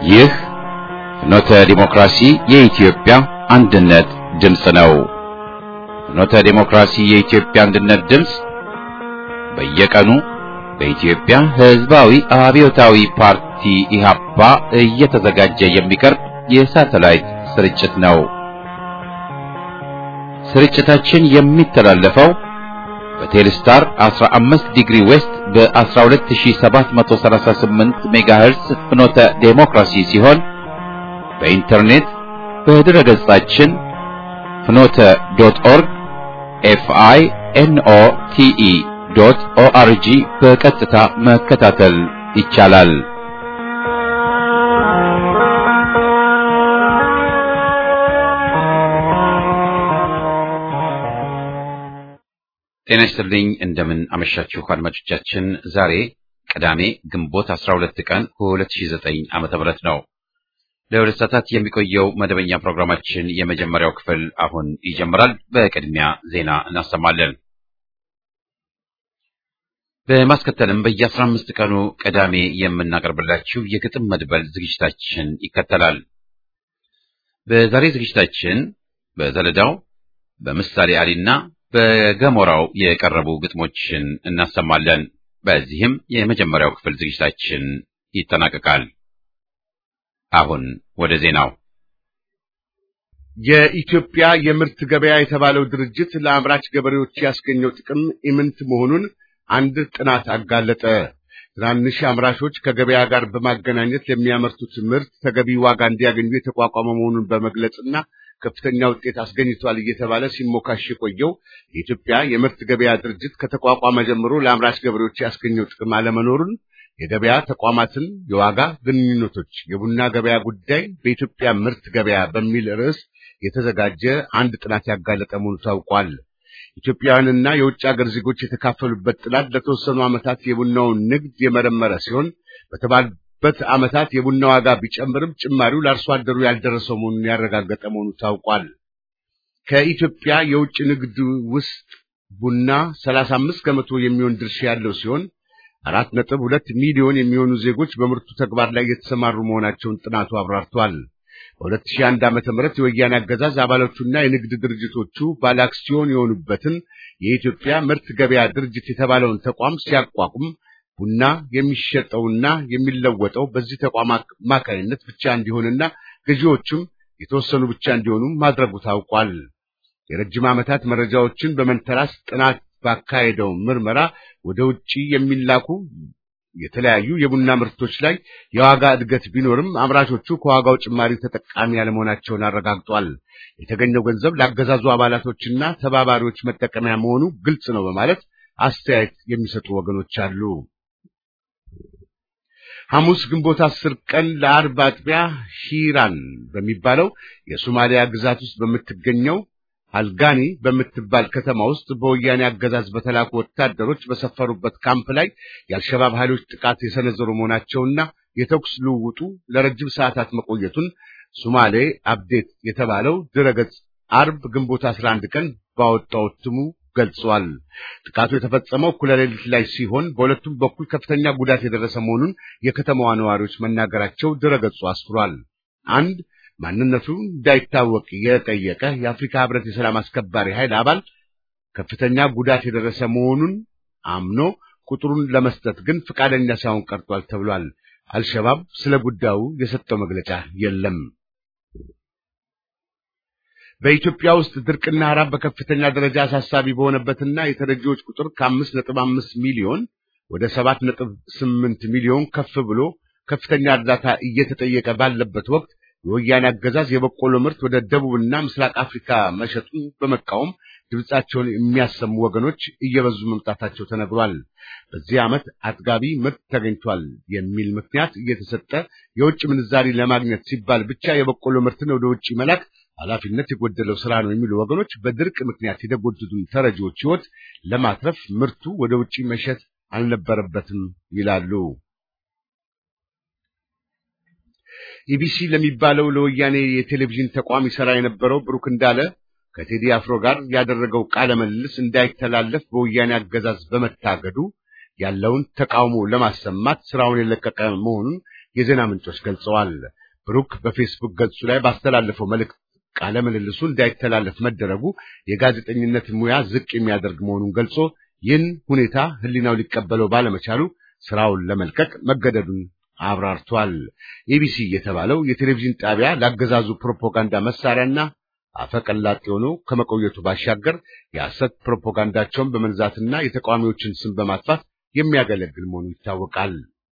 ይህ ፍኖተ ዲሞክራሲ የኢትዮጵያ አንድነት ድምፅ ነው። ፍኖተ ዲሞክራሲ የኢትዮጵያ አንድነት ድምፅ በየቀኑ በኢትዮጵያ ሕዝባዊ አብዮታዊ ፓርቲ ኢህአፓ እየተዘጋጀ የሚቀርብ የሳተላይት ስርጭት ነው። ስርጭታችን የሚተላለፈው በቴሌስታር 15 ዲግሪ ዌስት በ12738 ሜጋሄርስ ፍኖተ ዴሞክራሲ ሲሆን በኢንተርኔት በድረ ገጻችን ፍኖተ ዶት ኦርግ ኤፍአይ ኤንኦ ቲኢ ዶት ኦአርጂ በቀጥታ መከታተል ይቻላል። ጤና ይስጥልኝ። እንደምን አመሻችሁ አድማጮቻችን። ዛሬ ቅዳሜ ግንቦት 12 ቀን 2009 ዓመተ ምህረት ነው። ለሁለት ሰዓታት የሚቆየው መደበኛ ፕሮግራማችን የመጀመሪያው ክፍል አሁን ይጀምራል። በቅድሚያ ዜና እናሰማለን። በማስከተልም በየአስራ አምስት ቀኑ ቅዳሜ የምናቀርብላችሁ የግጥም መድበል ዝግጅታችን ይከተላል። በዛሬ ዝግጅታችን በዘለዳው በምሳሌ አሊና በገሞራው የቀረቡ ግጥሞችን እናሰማለን። በዚህም የመጀመሪያው ክፍል ዝግጅታችን ይጠናቀቃል። አሁን ወደ ዜናው። የኢትዮጵያ የምርት ገበያ የተባለው ድርጅት ለአምራች ገበሬዎች ያስገኘው ጥቅም ኢምንት መሆኑን አንድ ጥናት አጋለጠ። ትናንሽ አምራቾች ከገበያ ጋር በማገናኘት ለሚያመርቱት ምርት ተገቢ ዋጋ እንዲያገኙ የተቋቋመ መሆኑን በመግለጽና ከፍተኛ ውጤት አስገኝቷል እየተባለ ሲሞካሽ የቆየው የኢትዮጵያ የምርት ገበያ ድርጅት ከተቋቋመ ጀምሮ ለአምራች ገበሬዎች ያስገኘው ጥቅም አለመኖሩን የገበያ ተቋማትን የዋጋ ግንኙነቶች የቡና ገበያ ጉዳይ በኢትዮጵያ ምርት ገበያ በሚል ርዕስ የተዘጋጀ አንድ ጥናት ያጋለጠ መሆኑ ታውቋል። ኢትዮጵያውያንና የውጭ ሀገር ዜጎች የተካፈሉበት ጥናት ለተወሰኑ ዓመታት የቡናውን ንግድ የመረመረ ሲሆን በተባሉበት ዓመታት የቡና ዋጋ ቢጨምርም ጭማሪው ለአርሶ አደሩ ያልደረሰው መሆኑን ያረጋገጠ መሆኑ ታውቋል። ከኢትዮጵያ የውጭ ንግድ ውስጥ ቡና 35 ከመቶ የሚሆን ድርሻ ያለው ሲሆን አራት ነጥብ ሁለት ሚሊዮን የሚሆኑ ዜጎች በምርቱ ተግባር ላይ የተሰማሩ መሆናቸውን ጥናቱ አብራርቷል። በ2001 ዓመተ ምህረት የወያኔ አገዛዝ አባሎቹና የንግድ ድርጅቶቹ ባለ አክሲዮን የሆኑበትን የኢትዮጵያ ምርት ገበያ ድርጅት የተባለውን ተቋም ሲያቋቁም ቡና የሚሸጠውና የሚለወጠው በዚህ ተቋም አማካይነት ብቻ እንዲሆንና ገዢዎቹም የተወሰኑ ብቻ እንዲሆኑ ማድረጉ ታውቋል። የረጅም ዓመታት መረጃዎችን በመንተራስ ጥናት ባካሄደው ምርመራ ወደ ውጪ የሚላኩ የተለያዩ የቡና ምርቶች ላይ የዋጋ እድገት ቢኖርም አምራቾቹ ከዋጋው ጭማሪ ተጠቃሚ ያለመሆናቸውን አረጋግጧል። የተገኘው ገንዘብ ለአገዛዙ አባላቶችና ተባባሪዎች መጠቀሚያ መሆኑ ግልጽ ነው በማለት አስተያየት የሚሰጡ ወገኖች አሉ። ሐሙስ ግንቦት አስር ቀን ለአርብ አጥቢያ ሂራን በሚባለው የሶማሊያ ግዛት ውስጥ በምትገኘው አልጋኒ በምትባል ከተማ ውስጥ በወያኔ አገዛዝ በተላኩ ወታደሮች በሰፈሩበት ካምፕ ላይ የአልሸባብ ኃይሎች ጥቃት የሰነዘሩ መሆናቸውና የተኩስ ልውውጡ ለረጅም ሰዓታት መቆየቱን ሶማሌ አፕዴት የተባለው ድረገጽ አርብ ግንቦት 11 ቀን ባወጣው እትሙ ገልጿል። ጥቃቱ የተፈጸመው እኩለ ሌሊት ላይ ሲሆን በሁለቱም በኩል ከፍተኛ ጉዳት የደረሰ መሆኑን የከተማዋ ነዋሪዎች መናገራቸው ድረገጹ አስፍሯል። አንድ ማንነቱ እንዳይታወቅ የጠየቀ የአፍሪካ ሕብረት የሰላም አስከባሪ ኃይል አባል ከፍተኛ ጉዳት የደረሰ መሆኑን አምኖ ቁጥሩን ለመስጠት ግን ፈቃደኛ ሳይሆን ቀርቷል ተብሏል። አልሸባብ ስለ ጉዳዩ የሰጠው መግለጫ የለም። በኢትዮጵያ ውስጥ ድርቅና ረሃብ በከፍተኛ ደረጃ አሳሳቢ በሆነበትና የተረጂዎች ቁጥር ከአምስት ነጥብ አምስት ሚሊዮን ወደ ሰባት ነጥብ ስምንት ሚሊዮን ከፍ ብሎ ከፍተኛ እርዳታ እየተጠየቀ ባለበት ወቅት የወያኔ አገዛዝ የበቆሎ ምርት ወደ ደቡብና ምስራቅ አፍሪካ መሸጡን በመቃወም ድምጻቸውን የሚያሰሙ ወገኖች እየበዙ መምጣታቸው ተነግሯል። በዚህ ዓመት አጥጋቢ ምርት ተገኝቷል የሚል ምክንያት እየተሰጠ የውጭ ምንዛሪ ለማግኘት ሲባል ብቻ የበቆሎ ምርትን ወደ ውጭ መላክ ኃላፊነት የጎደለው ስራ ነው የሚሉ ወገኖች በድርቅ ምክንያት የተጎዱትን ተረጂዎች ሕይወት ለማትረፍ ምርቱ ወደ ውጭ መሸጥ አልነበረበትም ይላሉ። ኢቢሲ ለሚባለው ለወያኔ የቴሌቪዥን ተቋም ይሰራ የነበረው ብሩክ እንዳለ ከቴዲ አፍሮ ጋር ያደረገው ቃለ ምልልስ እንዳይተላለፍ በወያኔ አገዛዝ በመታገዱ ያለውን ተቃውሞ ለማሰማት ስራውን የለቀቀ መሆኑን የዜና ምንጮች ገልጸዋል። ብሩክ በፌስቡክ ገጹ ላይ ባስተላለፈው መልእክት ቃለ ምልልሱ እንዳይተላለፍ መደረጉ የጋዜጠኝነት ሙያ ዝቅ የሚያደርግ መሆኑን ገልጾ ይህን ሁኔታ ሕሊናው ሊቀበለው ባለመቻሉ ስራውን ለመልቀቅ መገደዱን አብራርቷል። ኤቢሲ የተባለው የቴሌቪዥን ጣቢያ ለአገዛዙ ፕሮፓጋንዳ መሳሪያና አፈቀላጤ ሆኖ ከመቆየቱ ባሻገር የሐሰት ፕሮፓጋንዳቸውን በመንዛትና የተቃዋሚዎችን ስም በማጥፋት የሚያገለግል መሆኑ ይታወቃል።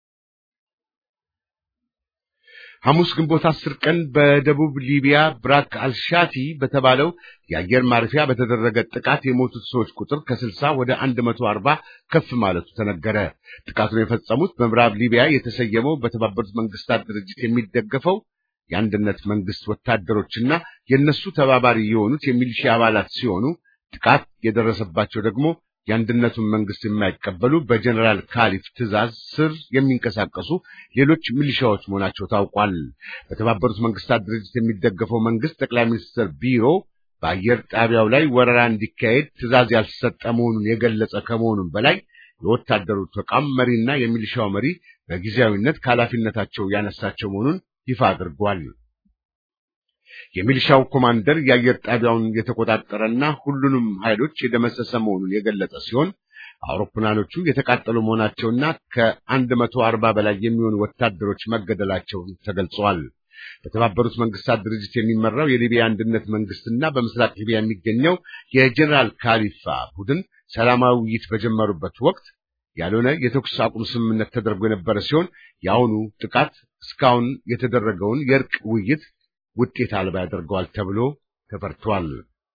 ሐሙስ ግንቦት አስር ቀን በደቡብ ሊቢያ ብራክ አልሻቲ በተባለው የአየር ማረፊያ በተደረገ ጥቃት የሞቱት ሰዎች ቁጥር ከስልሳ ወደ አንድ መቶ አርባ ከፍ ማለቱ ተነገረ። ጥቃቱን የፈጸሙት በምዕራብ ሊቢያ የተሰየመው በተባበሩት መንግስታት ድርጅት የሚደገፈው የአንድነት መንግስት ወታደሮችና የእነሱ ተባባሪ የሆኑት የሚሊሺያ አባላት ሲሆኑ ጥቃት የደረሰባቸው ደግሞ የአንድነቱን መንግስት የማይቀበሉ በጀኔራል ካሊፍ ትዕዛዝ ስር የሚንቀሳቀሱ ሌሎች ሚሊሻዎች መሆናቸው ታውቋል። በተባበሩት መንግስታት ድርጅት የሚደገፈው መንግስት ጠቅላይ ሚኒስትር ቢሮ በአየር ጣቢያው ላይ ወረራ እንዲካሄድ ትዕዛዝ ያልሰጠ መሆኑን የገለጸ ከመሆኑም በላይ የወታደሩ ተቋም መሪና የሚሊሻው መሪ በጊዜያዊነት ከኃላፊነታቸው ያነሳቸው መሆኑን ይፋ አድርጓል። የሚሊሻው ኮማንደር የአየር ጣቢያውን የተቆጣጠረና ሁሉንም ኃይሎች የደመሰሰ መሆኑን የገለጸ ሲሆን አውሮፕላኖቹ የተቃጠሉ መሆናቸውና ከአንድ መቶ አርባ በላይ የሚሆኑ ወታደሮች መገደላቸው ተገልጸዋል። በተባበሩት መንግስታት ድርጅት የሚመራው የሊቢያ አንድነት መንግስትና በምስራቅ ሊቢያ የሚገኘው የጀኔራል ካሊፋ ቡድን ሰላማዊ ውይይት በጀመሩበት ወቅት ያልሆነ የተኩስ አቁም ስምምነት ተደርጎ የነበረ ሲሆን የአሁኑ ጥቃት እስካሁን የተደረገውን የእርቅ ውይይት ውጤት አልባ ያደርገዋል ተብሎ ተፈርቷል።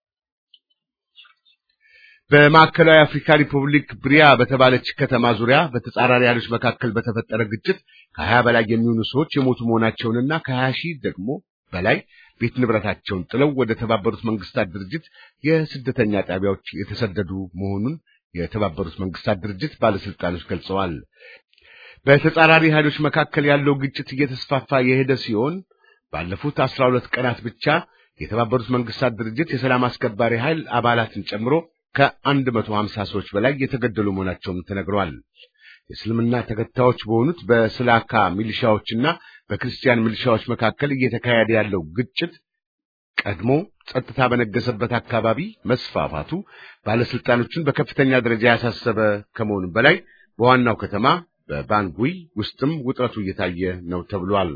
በማዕከላዊ አፍሪካ ሪፑብሊክ ብሪያ በተባለች ከተማ ዙሪያ በተጻራሪ ኃይሎች መካከል በተፈጠረ ግጭት ከሀያ በላይ የሚሆኑ ሰዎች የሞቱ መሆናቸውንና ከሀያ ሺህ ደግሞ በላይ ቤት ንብረታቸውን ጥለው ወደ ተባበሩት መንግስታት ድርጅት የስደተኛ ጣቢያዎች የተሰደዱ መሆኑን የተባበሩት መንግስታት ድርጅት ባለስልጣኖች ገልጸዋል። በተጻራሪ ኃይሎች መካከል ያለው ግጭት እየተስፋፋ የሄደ ሲሆን ባለፉት አስራ ሁለት ቀናት ብቻ የተባበሩት መንግስታት ድርጅት የሰላም አስከባሪ ኃይል አባላትን ጨምሮ ከአንድ መቶ ሀምሳ ሰዎች በላይ የተገደሉ መሆናቸውም ተነግረዋል። የእስልምና ተከታዮች በሆኑት በስላካ ሚሊሻዎችና በክርስቲያን ሚሊሻዎች መካከል እየተካሄደ ያለው ግጭት ቀድሞ ጸጥታ በነገሰበት አካባቢ መስፋፋቱ ባለስልጣኖችን በከፍተኛ ደረጃ ያሳሰበ ከመሆኑም በላይ በዋናው ከተማ በባንጉይ ውስጥም ውጥረቱ እየታየ ነው ተብሏል።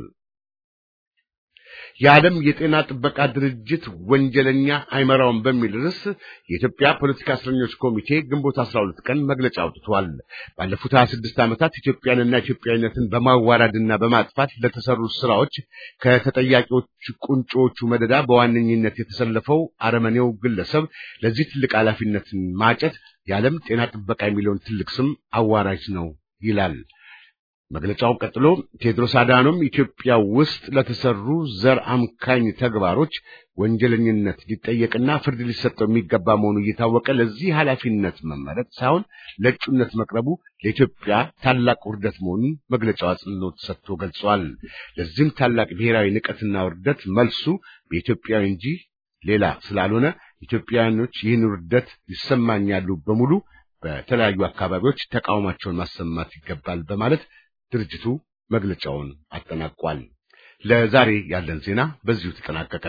የዓለም የጤና ጥበቃ ድርጅት ወንጀለኛ አይመራውም በሚል ርዕስ የኢትዮጵያ ፖለቲካ እስረኞች ኮሚቴ ግንቦት 12 ቀን መግለጫ አውጥቷል። ባለፉት 26 ዓመታት ኢትዮጵያንና ኢትዮጵያዊነትን በማዋራድና በማጥፋት ለተሰሩ ስራዎች ከተጠያቂዎች ቁንጮቹ መደዳ በዋነኝነት የተሰለፈው አረመኔው ግለሰብ ለዚህ ትልቅ ኃላፊነትን ማጨት የዓለም ጤና ጥበቃ የሚለውን ትልቅ ስም አዋራጅ ነው ይላል። መግለጫው ቀጥሎ ቴድሮስ አዳኖም ኢትዮጵያ ውስጥ ለተሰሩ ዘር አምካኝ ተግባሮች ወንጀለኝነት ሊጠየቅና ፍርድ ሊሰጠው የሚገባ መሆኑ እየታወቀ ለዚህ ኃላፊነት መመረጥ ሳይሆን ለእጩነት መቅረቡ ለኢትዮጵያ ታላቅ ውርደት መሆኑን መግለጫው አጽንኦት ሰጥቶ ገልጿል። ለዚህም ታላቅ ብሔራዊ ንቀትና ውርደት መልሱ በኢትዮጵያዊ እንጂ ሌላ ስላልሆነ ኢትዮጵያውያኖች ይህን ውርደት ይሰማኛሉ በሙሉ በተለያዩ አካባቢዎች ተቃውሟቸውን ማሰማት ይገባል በማለት ድርጅቱ መግለጫውን አጠናቋል። ለዛሬ ያለን ዜና በዚሁ ተጠናቀቀ።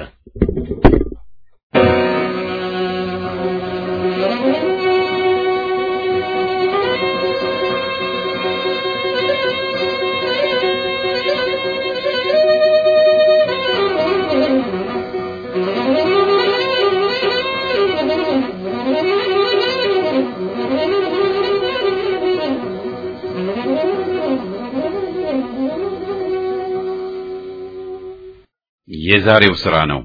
የዛሬው ሥራ ነው።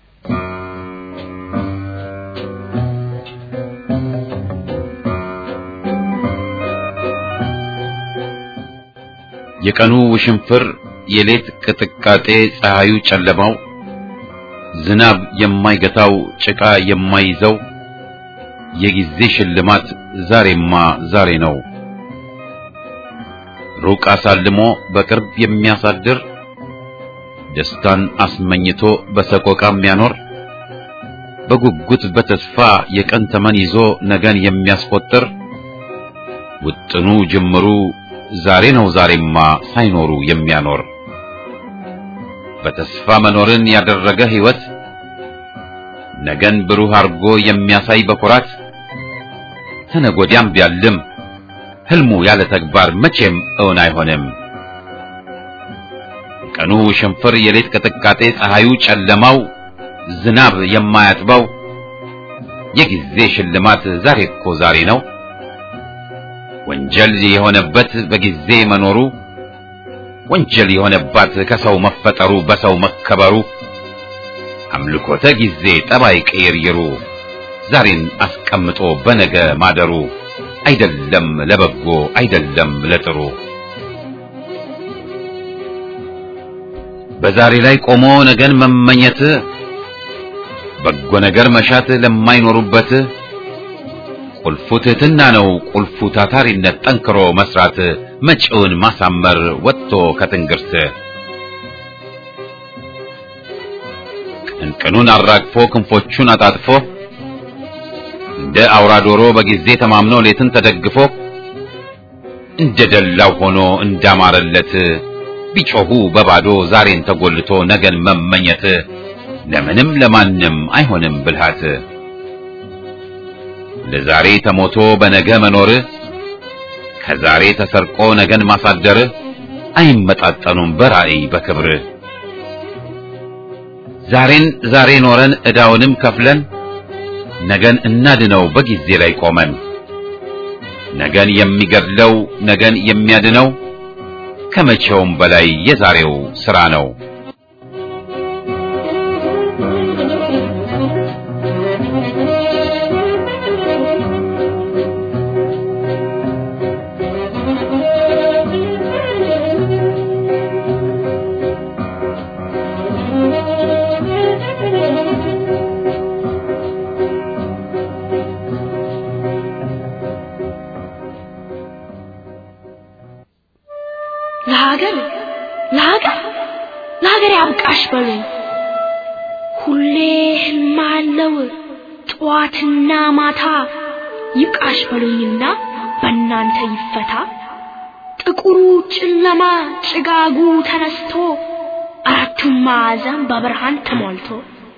የቀኑ ውሽንፍር፣ የሌት ቅጥቃጤ፣ ፀሐዩ ጨለማው፣ ዝናብ የማይገታው ጭቃ የማይዘው የጊዜ ሽልማት ዛሬማ ዛሬ ነው። ሩቅ አሳልሞ በቅርብ የሚያሳድር ደስታን አስመኝቶ በሰቆቃ የሚያኖር በጉጉት በተስፋ የቀን ተመን ይዞ ነገን የሚያስቆጥር ውጥኑ ጅምሩ ዛሬ ነው ዛሬማ ሳይኖሩ የሚያኖር በተስፋ መኖርን ያደረገ ሕይወት ነገን ብሩህ አርጎ የሚያሳይ በኩራት ተነጎዲያም ቢያልም ሕልሙ ያለ ተግባር መቼም እውን አይሆንም። ቀኑ ሽንፍር፣ የሌት ቅጥቃጤ፣ ፀሐዩ ጨለማው፣ ዝናብ የማያጥበው የጊዜ ሽልማት ዛሬ እኮ ዛሬ ነው። ወንጀል የሆነበት በጊዜ መኖሩ ወንጀል የሆነባት ከሰው መፈጠሩ በሰው መከበሩ አምልኮተ ጊዜ ጠባይ ቅይርይሩ ዛሬን አስቀምጦ በነገ ማደሩ አይደለም ለበጎ አይደለም ለጥሩ በዛሬ ላይ ቆሞ ነገን መመኘት በጎ ነገር መሻት ለማይኖሩበት ቁልፉ ትሕትና ነው ቁልፉ ታታሪነት ጠንክሮ መስራት መጪውን ማሳመር ወጥቶ ከትንግርት ቅንቅኑን አራግፎ ክንፎቹን አጣጥፎ እንደ አውራ ዶሮ በጊዜ ተማምኖ ሌትን ተደግፎ እንደ ደላው ሆኖ እንዳማረለት ቢጮሁ በባዶ ዛሬን ተጎልቶ ነገን መመኘት ለምንም ለማንም አይሆንም ብልሃት። ለዛሬ ተሞቶ በነገ መኖር ከዛሬ ተሰርቆ ነገን ማሳደር አይመጣጠኑም በራእይ በክብር። ዛሬን ዛሬ ኖረን ዕዳውንም ከፍለን ነገን እናድነው በጊዜ ላይ ቆመን። ነገን የሚገድለው ነገን የሚያድነው ከመቼውም በላይ የዛሬው ሥራ ነው። ለሀገር ለሀገር ለሀገር ያብቃሽ በሉኝ። ሁሌ ህልም አለው ጠዋትና ማታ ይብቃሽ በሉኝና በእናንተ ይፈታ። ጥቁሩ ጨለማ ጭጋጉ ተነስቶ አራቱም ማዕዘን በብርሃን ተሞልቶ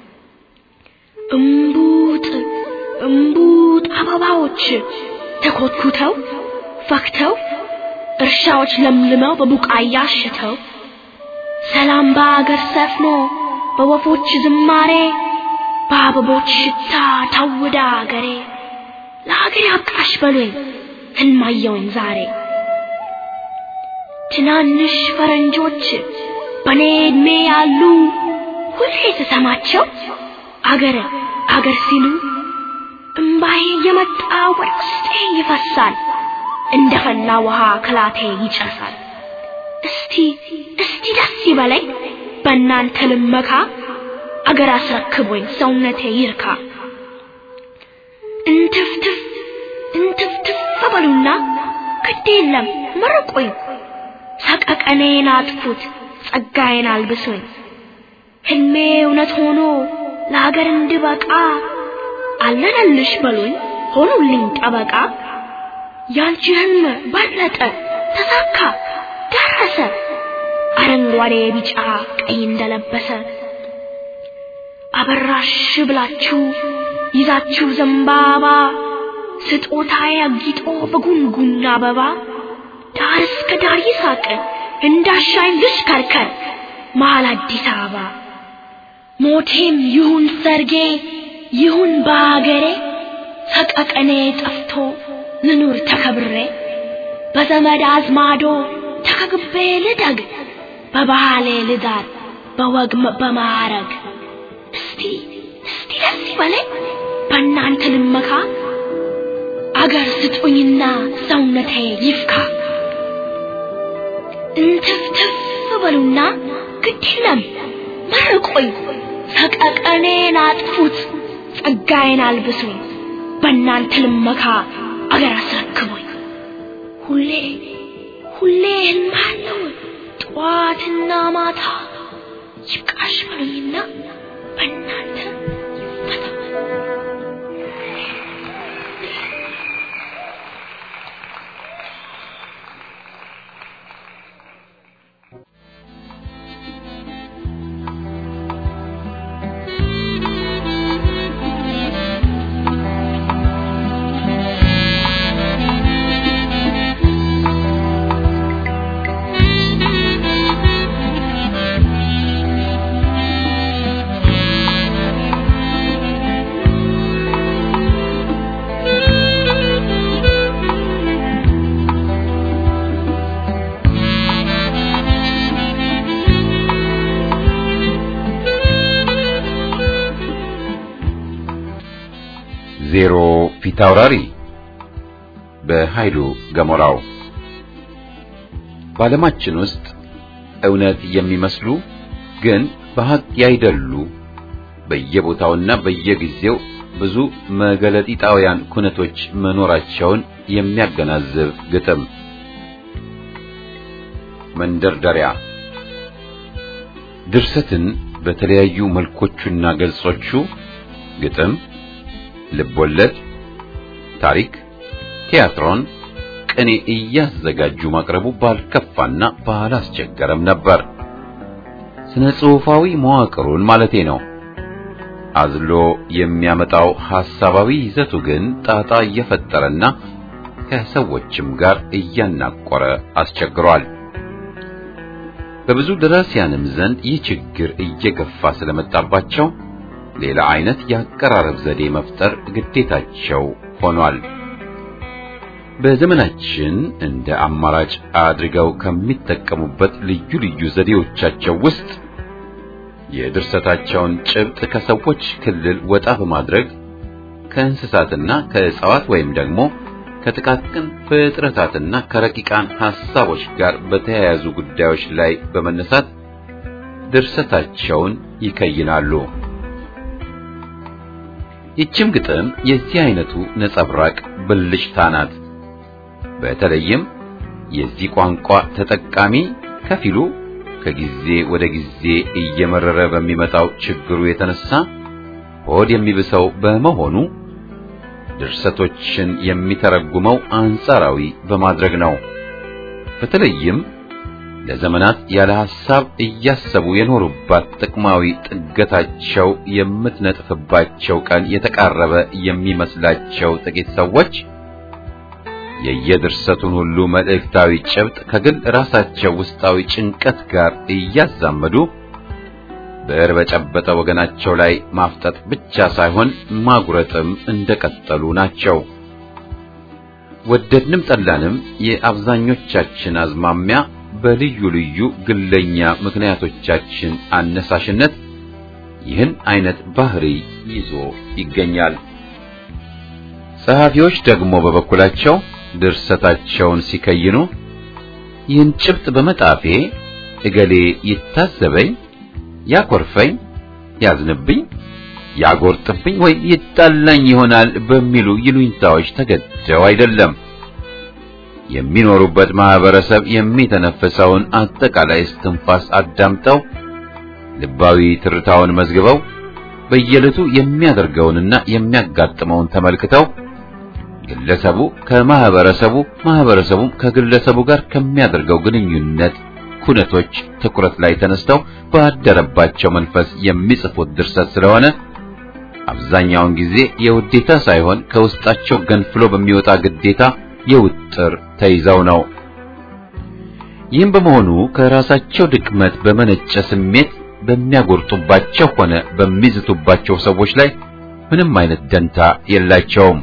እምቡጥ እምቡጥ አበባዎች ተኮትኩተው ፈክተው እርሻዎች ለምልመው በቡቃያ አሽተው ሰላም በአገር ሰፍኖ በወፎች ዝማሬ በአበቦች ሽታ ታውዳ አገሬ ለሀገር ያብቃሽ በሉኝ ህልማየውን ዛሬ ትናንሽ ፈረንጆች በኔ ዕድሜ ያሉ ሁሌ ስሰማቸው አገር አገር ሲሉ እምባዬ የመጣ ወደ ውስጤ ይፈሳል እንደ ፈላ ውሃ ክላቴ ይጨሳል። እስቲ እስቲ ደስ ይበለኝ በእናንተ ልመካ አገር አስረክቦኝ ሰውነቴ ይርካ። እንትፍትፍ እንትፍትፍ በሉና ግድ የለም መርቁኝ፣ ሰቀቀኔን አጥፉት ጸጋዬን አልብሱኝ። ህልሜ እውነት ሆኖ ለሀገር እንድበቃ አለነልሽ በሉኝ ሆኑልኝ ጠበቃ። ያንቺ ህልም በለጠ ተሳካ ደረሰ አረንጓዴ ቢጫ ቀይ እንደለበሰ አበራሽ ብላችሁ ይዛችሁ ዘንባባ ስጦታዬ አጊጦ በጉንጉን አበባ ዳር እስከ ዳር ይሳቅ እንዳሻኝ ልሽከርከር መሀል አዲስ አበባ ሞቴም ይሁን ሰርጌ ይሁን በአገሬ ሰቀቀኔ ጠፍቶ ልኑር ተከብሬ በዘመድ አዝማዶ ተከግቤ ልደግ በባህሌ ልዳር በወግ በማዕረግ እስቲ እስቲ ደስ ይበለኝ በእናንተ ልመካ አገር ስጡኝና ሰውነቴ ይፍካ እንትፍትፍ በሉና ግድ የለም መርቆኝ ሰቀቀኔን አጥፉት ጸጋዬን አልብሱኝ በእናንተ ልመካ አገር አስረክቦኝ ሁሌ ሁሌ ህልም አለው ጠዋትና ማታ ይብቃሽ በሉኝና በእናንተ ይፈታ። ዜሮ ፊታውራሪ በኃይሉ ገሞራው በዓለማችን ውስጥ እውነት የሚመስሉ ግን በሐቅ ያይደሉ በየቦታውና በየጊዜው ብዙ መገለጢጣውያን ኩነቶች መኖራቸውን የሚያገናዝብ ግጥም። መንደርደሪያ ድርሰትን በተለያዩ መልኮቹና ገጾቹ ግጥም፣ ልቦለድ፣ ታሪክ፣ ቲያትሮን፣ ቅኔ እያዘጋጁ ማቅረቡ ባልከፋና ባላስቸገረም ነበር። ስነ ጽሑፋዊ መዋቅሩን ማለቴ ነው። አዝሎ የሚያመጣው ሐሳባዊ ይዘቱ ግን ጣጣ እየፈጠረና ከሰዎችም ጋር እያናቆረ አስቸግሯል። በብዙ ደራሲያንም ዘንድ ይህ ችግር እየገፋ ስለመጣባቸው ሌላ አይነት የአቀራረብ ዘዴ መፍጠር ግዴታቸው ሆኗል። በዘመናችን እንደ አማራጭ አድርገው ከሚጠቀሙበት ልዩ ልዩ ዘዴዎቻቸው ውስጥ የድርሰታቸውን ጭብጥ ከሰዎች ክልል ወጣ በማድረግ ከእንስሳትና ከእጽዋት ወይም ደግሞ ከጥቃቅን ፍጥረታትና ከረቂቃን ሐሳቦች ጋር በተያያዙ ጉዳዮች ላይ በመነሳት ድርሰታቸውን ይከይናሉ። ይህችም ግጥም የዚህ አይነቱ ነጸብራቅ ብልጭታ ናት። በተለይም የዚህ ቋንቋ ተጠቃሚ ከፊሉ ከጊዜ ወደ ጊዜ እየመረረ በሚመጣው ችግሩ የተነሳ ሆድ የሚብሰው በመሆኑ ድርሰቶችን የሚተረጉመው አንጻራዊ በማድረግ ነው። በተለይም ለዘመናት ያለ ሐሳብ እያሰቡ የኖሩባት ጥቅማዊ ጥገታቸው የምትነጥፍባቸው ቀን የተቃረበ የሚመስላቸው ጥቂት ሰዎች የየድርሰቱን ሁሉ መልእክታዊ ጭብጥ ከግል ራሳቸው ውስጣዊ ጭንቀት ጋር እያዛመዱ ብዕር በጨበጠ ወገናቸው ላይ ማፍጠጥ ብቻ ሳይሆን ማጉረጥም እንደቀጠሉ ናቸው። ወደድንም ጠላንም የአብዛኞቻችን አዝማሚያ በልዩ ልዩ ግለኛ ምክንያቶቻችን አነሳሽነት ይህን አይነት ባህሪ ይዞ ይገኛል። ጸሐፊዎች ደግሞ በበኩላቸው ድርሰታቸውን ሲከይኑ ይህን ጭብጥ በመጣፌ እገሌ ይታዘበኝ፣ ያኮርፈኝ፣ ያዝንብኝ፣ ያጎርጥብኝ ወይም ይጣላኝ ይሆናል በሚሉ ይሉኝታዎች ተገደው አይደለም። የሚኖሩበት ማህበረሰብ የሚተነፍሰውን አጠቃላይ እስትንፋስ አዳምጠው ልባዊ ትርታውን መዝግበው በየዕለቱ የሚያደርገውንና የሚያጋጥመውን ተመልክተው ግለሰቡ ከማህበረሰቡ ማህበረሰቡም ከግለሰቡ ጋር ከሚያደርገው ግንኙነት ኩነቶች ትኩረት ላይ ተነስተው ባደረባቸው መንፈስ የሚጽፉት ድርሰት ስለሆነ አብዛኛውን ጊዜ የውዴታ ሳይሆን ከውስጣቸው ገንፍሎ በሚወጣ ግዴታ የውጥር ተይዘው ነው። ይህም በመሆኑ ከራሳቸው ድክመት በመነጨ ስሜት በሚያጎርጡባቸው ሆነ በሚዝቱባቸው ሰዎች ላይ ምንም አይነት ደንታ የላቸውም።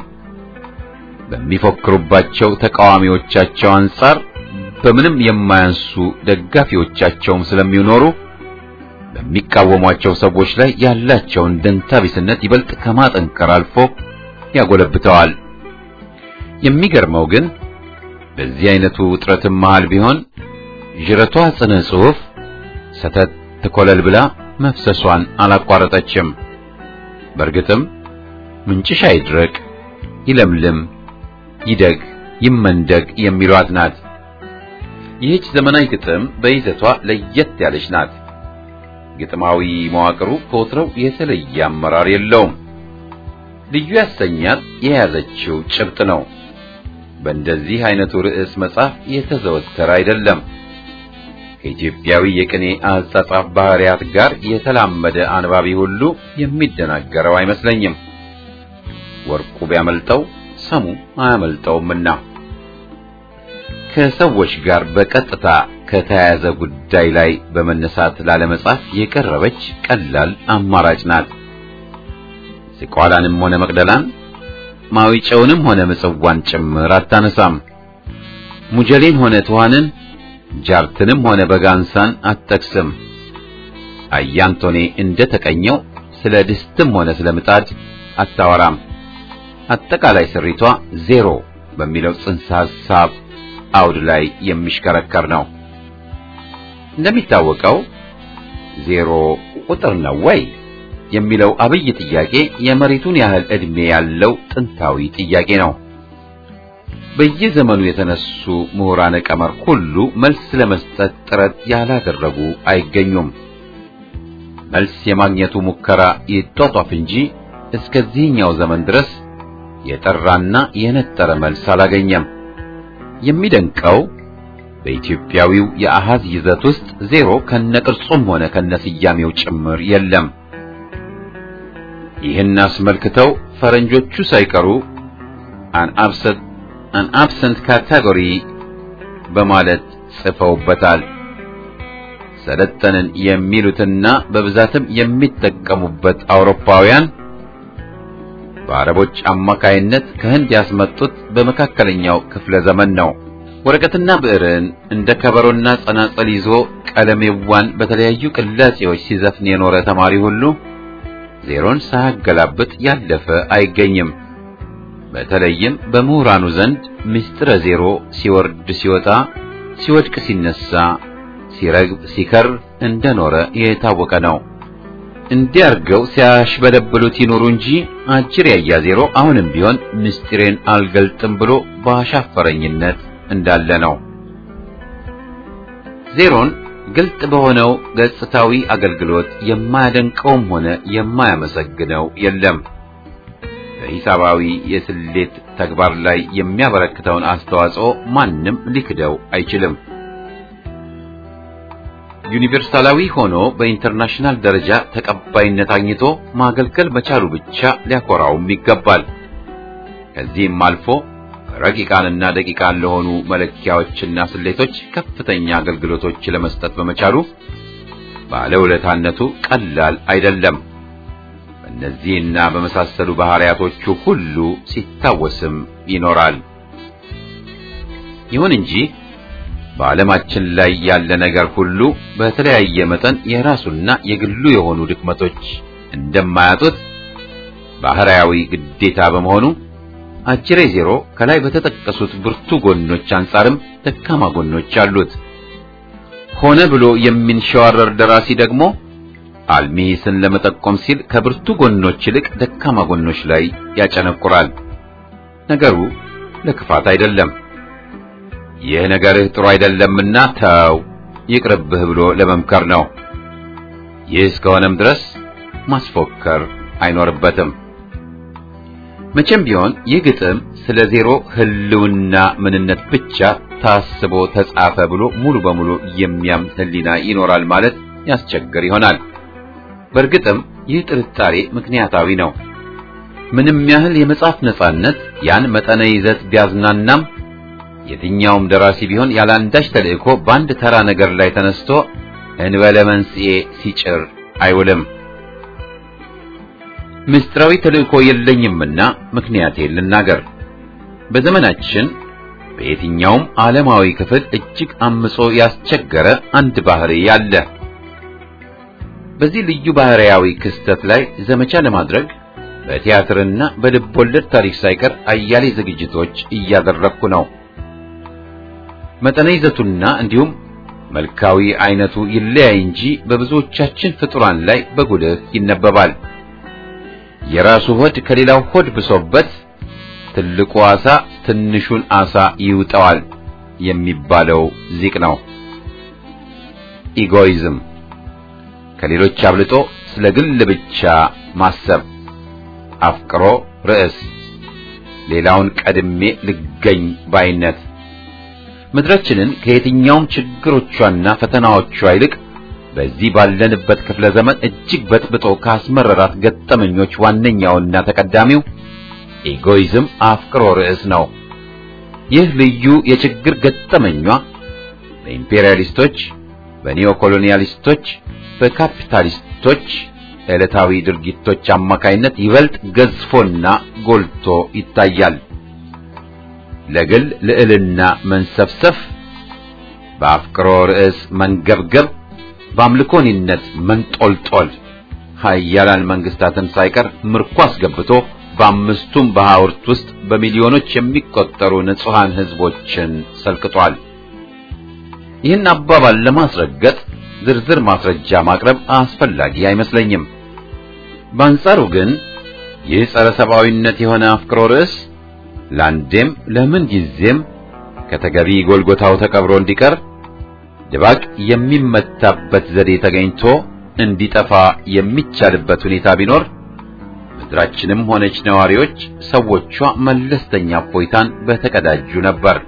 በሚፎክሩባቸው ተቃዋሚዎቻቸው አንጻር በምንም የማያንሱ ደጋፊዎቻቸውም ስለሚኖሩ በሚቃወሟቸው ሰዎች ላይ ያላቸውን ደንታ ቢስነት ይበልጥ ከማጠንከር አልፎ ያጎለብተዋል። የሚገርመው ግን በዚህ አይነቱ ውጥረትም መሃል ቢሆን ዥረቷ ጽነ ጽሑፍ ሰተት ትኮለል ብላ መፍሰሷን አላቋረጠችም። በእርግጥም ምንጭሽ አይድረቅ፣ ይለምልም፣ ይደግ፣ ይመንደግ የሚሏት ናት። ይህች ዘመናዊ ግጥም በይዘቷ ለየት ያለች ናት። ግጥማዊ መዋቅሩ ከወትሮው የተለየ አመራር የለውም። ልዩ ያሰኛት የያዘችው ጭብጥ ነው። በእንደዚህ አይነቱ ርዕስ መጽሐፍ የተዘወተረ አይደለም። ከኢትዮጵያዊ የቅኔ አጻጻፍ ባህሪያት ጋር የተላመደ አንባቢ ሁሉ የሚደናገረው አይመስለኝም። ወርቁ ቢያመልጠው ሰሙ አያመልጠውምና ከሰዎች ጋር በቀጥታ ከተያያዘ ጉዳይ ላይ በመነሳት ላለመጻፍ የቀረበች ቀላል አማራጭ ናት። ዝቋላንም ሆነ መቅደላን ማዊጨውንም ሆነ ምጽዋን ጭምር አታነሳም። ሙጀሌን ሆነ ትኋንን ጃርትንም ሆነ በጋንሳን አትጠቅስም። አያንቶኔ እንደ ተቀኘው ስለ ድስትም ሆነ ስለ ምጣድ አታወራም። አጠቃላይ ስሪቷ ዜሮ በሚለው ጽንሰ ሐሳብ አውድ ላይ የሚሽከረከር ነው። እንደሚታወቀው ዜሮ ቁጥር ነው ወይ የሚለው አብይ ጥያቄ የመሬቱን ያህል ዕድሜ ያለው ጥንታዊ ጥያቄ ነው። በየዘመኑ የተነሱ ምሁራነ ቀመር ሁሉ መልስ ለመስጠት ጥረት ያላደረጉ አይገኙም። መልስ የማግኘቱ ሙከራ ይጧጧፍ እንጂ እስከዚህኛው ዘመን ድረስ የጠራና የነጠረ መልስ አላገኘም። የሚደንቀው በኢትዮጵያዊው የአሃዝ ይዘት ውስጥ ዜሮ ከነቅርጹም ሆነ ከነስያሜው ጭምር የለም። ይህን አስመልክተው ፈረንጆቹ ሳይቀሩ አን አብሰንት አን አብሰንት ካቴጎሪ በማለት ጽፈውበታል። ሰለጠንን የሚሉትና በብዛትም የሚጠቀሙበት አውሮፓውያን በአረቦች አማካይነት ከህንድ ያስመጡት በመካከለኛው ክፍለ ዘመን ነው። ወረቀትና ብዕርን እንደ ከበሮና ጸናጸል ይዞ ቀለሜዋን በተለያዩ ቅላጼዎች ሲዘፍን የኖረ ተማሪ ሁሉ ዜሮን ሳያገላብጥ ያለፈ አይገኝም። በተለይም በምሁራኑ ዘንድ ምስጢረ ዜሮ ሲወርድ ሲወጣ፣ ሲወድቅ ሲነሳ፣ ሲረግብ ሲከር እንደኖረ የታወቀ ነው። እንዲያርገው ሲያሽበለብሉት ይኖሩ እንጂ አጅር ያያ ዜሮ አሁንም ቢሆን ምስጢሬን አልገልጥም ብሎ በአሻፈረኝነት እንዳለ ነው። ዜሮን ግልጥ በሆነው ገጽታዊ አገልግሎት የማያደንቀውም ሆነ የማያመሰግነው የለም። በሂሳባዊ የስሌት ተግባር ላይ የሚያበረክተውን አስተዋጽኦ ማንም ሊክደው አይችልም። ዩኒቨርሳላዊ ሆኖ በኢንተርናሽናል ደረጃ ተቀባይነት አግኝቶ ማገልገል መቻሉ ብቻ ሊያኮራውም ይገባል። ከዚህም አልፎ ረቂቃንና ደቂቃን ለሆኑ መለኪያዎችና ስሌቶች ከፍተኛ አገልግሎቶች ለመስጠት በመቻሉ ባለውለታነቱ ቀላል አይደለም። በእነዚህና በመሳሰሉ ባህሪያቶቹ ሁሉ ሲታወስም ይኖራል። ይሁን እንጂ በዓለማችን ላይ ያለ ነገር ሁሉ በተለያየ መጠን የራሱና የግሉ የሆኑ ድክመቶች እንደማያጡት ባህሪያዊ ግዴታ በመሆኑ አጅሬ ዜሮ ከላይ በተጠቀሱት ብርቱ ጎኖች አንጻርም ደካማ ጎኖች አሉት። ሆነ ብሎ የሚንሸዋረር ደራሲ ደግሞ አልሚ ሂስን ለመጠቆም ሲል ከብርቱ ጎኖች ይልቅ ደካማ ጎኖች ላይ ያጨነቁራል። ነገሩ ለክፋት አይደለም። ይህ ነገርህ ጥሩ አይደለምና ተው ይቅርብህ ብሎ ለመምከር ነው። ይህ እስከሆነም ድረስ ማስፎከር አይኖርበትም። መቼም ቢሆን ይህ ግጥም ስለ ዜሮ ህልውና ምንነት ብቻ ታስቦ ተጻፈ ብሎ ሙሉ በሙሉ የሚያምን ህሊና ይኖራል ማለት ያስቸግር ይሆናል። በእርግጥም ይህ ጥርጣሬ ምክንያታዊ ነው። ምንም ያህል የመጽሐፍ ነጻነት ያን መጠነ ይዘት ቢያዝናናም የትኛውም ደራሲ ቢሆን ያለአንዳች ተልእኮ በአንድ ተራ ነገር ላይ ተነስቶ እንበለ መንስኤ ሲጭር አይውልም። ምስጢራዊ ተልእኮ የለኝምና ምክንያቴን ልናገር። በዘመናችን በየትኛውም ዓለማዊ ክፍል እጅግ አምጾ ያስቸገረ አንድ ባህሪ አለ። በዚህ ልዩ ባህሪያዊ ክስተት ላይ ዘመቻ ለማድረግ በቲያትርና በልቦለድ ታሪክ ሳይቀር አያሌ ዝግጅቶች እያደረግኩ ነው። መጠነ ይዘቱና እንዲሁም መልካዊ አይነቱ ይለያይ እንጂ በብዙዎቻችን ፍጡራን ላይ በጉልህ ይነበባል። የራሱ ሆድ ከሌላው ሆድ ብሶበት ትልቁ ዓሣ ትንሹን ዓሣ ይውጠዋል የሚባለው ዚቅ ነው። ኢጎይዝም፣ ከሌሎች አብልጦ ስለ ግል ብቻ ማሰብ፣ አፍቅሮ ርዕስ፣ ሌላውን ቀድሜ ልገኝ ባይነት ምድራችንን ከየትኛውም ችግሮቿና ፈተናዎቿ ይልቅ በዚህ ባለንበት ክፍለ ዘመን እጅግ በጥብጦ ካስመረራት ገጠመኞች ዋነኛውና ተቀዳሚው ኢጎይዝም አፍቅሮ ርዕስ ነው። ይህ ልዩ የችግር ገጠመኟ በኢምፔሪያሊስቶች፣ በኒዮኮሎኒያሊስቶች፣ በካፒታሊስቶች ዕለታዊ ድርጊቶች አማካይነት ይበልጥ ገዝፎና ጎልቶ ይታያል። ለግል ልዕልና መንሰፍሰፍ፣ በአፍቅሮ ርዕስ መንገብገብ፣ በአምልኮኒነት መንጦልጦል ኃያላን መንግስታትን ሳይቀር ምርኮ አስገብቶ በአምስቱም በሐውርት ውስጥ በሚሊዮኖች የሚቆጠሩ ንጹሐን ሕዝቦችን ሰልቅጧል። ይህን አባባል ለማስረገጥ ዝርዝር ማስረጃ ማቅረብ አስፈላጊ አይመስለኝም። በአንጻሩ ግን ይህ ጸረ ሰብአዊነት የሆነ አፍቅሮ ርዕስ ለአንዴም ለምን ጊዜም ከተገቢ ጎልጎታው ተቀብሮ እንዲቀር ድባቅ የሚመታበት ዘዴ ተገኝቶ እንዲጠፋ የሚቻልበት ሁኔታ ቢኖር ምድራችንም ሆነች ነዋሪዎች ሰዎቿ መለስተኛ እፎይታን በተቀዳጁ ነበር።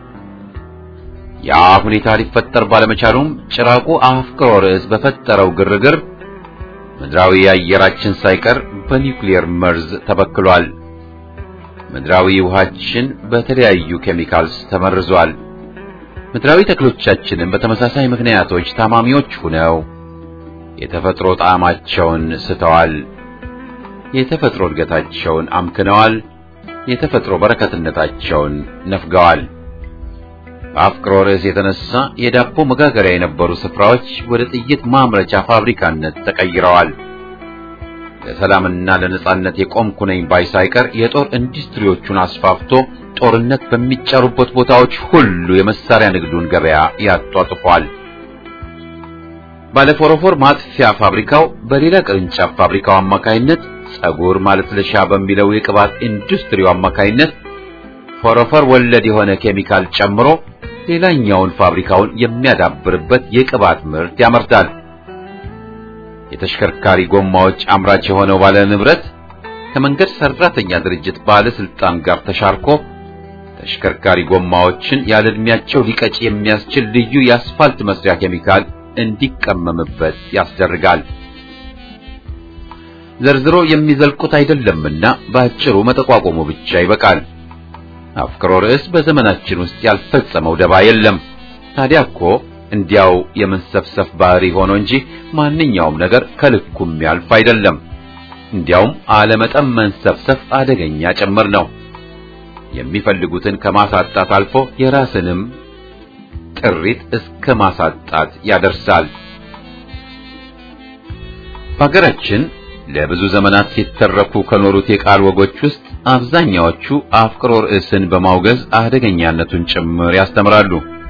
ያ ሁኔታ ሊፈጠር ባለመቻሉም ጭራቁ አፍቅሮ ርዕስ በፈጠረው ግርግር ምድራዊ አየራችን ሳይቀር በኒውክሌር መርዝ ተበክሏል። ምድራዊ ውሃችን በተለያዩ ኬሚካልስ ተመርዟል። ምድራዊ ተክሎቻችንም በተመሳሳይ ምክንያቶች ታማሚዎች ሆነው የተፈጥሮ ጣዕማቸውን ስተዋል። የተፈጥሮ እድገታቸውን አምክነዋል። የተፈጥሮ በረከትነታቸውን ነፍገዋል። በአፍቅሮ ርዕስ የተነሳ የዳቦ መጋገሪያ የነበሩ ስፍራዎች ወደ ጥይት ማምረቻ ፋብሪካነት ተቀይረዋል። ለሰላምና ለነጻነት የቆምኩ ነኝ ባይ ሳይቀር የጦር ኢንዱስትሪዎቹን አስፋፍቶ ጦርነት በሚጫሩበት ቦታዎች ሁሉ የመሳሪያ ንግዱን ገበያ ያጧጥፏል። ባለፎረፎር ማጥፊያ ፋብሪካው በሌላ ቅርንጫፍ ፋብሪካው አማካይነት ጸጉር ማለስለሻ በሚለው የቅባት ኢንዱስትሪው አማካይነት ፎረፎር ወለድ የሆነ ኬሚካል ጨምሮ ሌላኛውን ፋብሪካውን የሚያዳብርበት የቅባት ምርት ያመርታል። የተሽከርካሪ ጎማዎች አምራች የሆነው ባለ ንብረት ከመንገድ ሰራተኛ ድርጅት ባለስልጣን ጋር ተሻርኮ ተሽከርካሪ ጎማዎችን ያለ ዕድሜያቸው ሊቀጭ የሚያስችል ልዩ የአስፋልት መስሪያ ኬሚካል እንዲቀመምበት ያስደርጋል። ዘርዝሮ የሚዘልቁት አይደለምና በአጭሩ መጠቋቆሙ ብቻ ይበቃል። አፍቅሮ ርዕስ በዘመናችን ውስጥ ያልፈጸመው ደባ የለም። ታዲያ እኮ እንዲያው የመንሰፍሰፍ ባህሪ ሆኖ እንጂ ማንኛውም ነገር ከልኩም ያልፍ አይደለም። እንዲያውም አለመጠን መንሰፍሰፍ አደገኛ ጭምር ነው። የሚፈልጉትን ከማሳጣት አልፎ የራስንም ጥሪት እስከ ማሳጣት ያደርሳል። በሀገራችን ለብዙ ዘመናት ሲተረኩ ከኖሩት የቃል ወጎች ውስጥ አብዛኛዎቹ አፍቅሮ ርዕስን በማውገዝ አደገኛነቱን ጭምር ያስተምራሉ።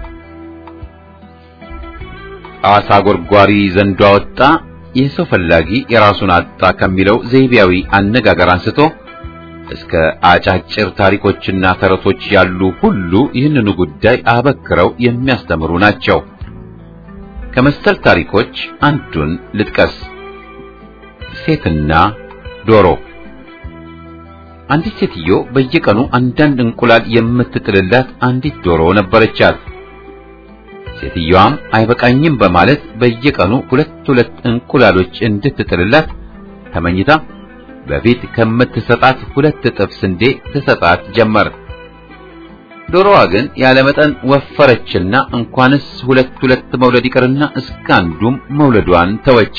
አሳ ጎርጓሪ ዘንዶ አወጣ፣ የሰው ፈላጊ የራሱን አጣ ከሚለው ዘይቤያዊ አነጋገር አንስቶ እስከ አጫጭር ታሪኮችና ተረቶች ያሉ ሁሉ ይህንኑ ጉዳይ አበክረው የሚያስተምሩ ናቸው። ከመሰል ታሪኮች አንዱን ልጥቀስ። ሴትና ዶሮ። አንዲት ሴትዮ በየቀኑ አንዳንድ እንቁላል የምትጥልላት አንዲት ዶሮ ነበረቻት። ሴትዮዋም አይበቃኝም በማለት በየቀኑ ሁለት ሁለት እንቁላሎች እንድትጥልላት ተመኝታ በፊት ከምትሰጣት ሁለት እጥፍ ስንዴ ትሰጣት ጀመር። ዶሮዋ ግን ያለ መጠን ወፈረችና እንኳንስ ሁለት ሁለት መውለድ ይቅርና እስከ አንዱም መውለዷን ተወች።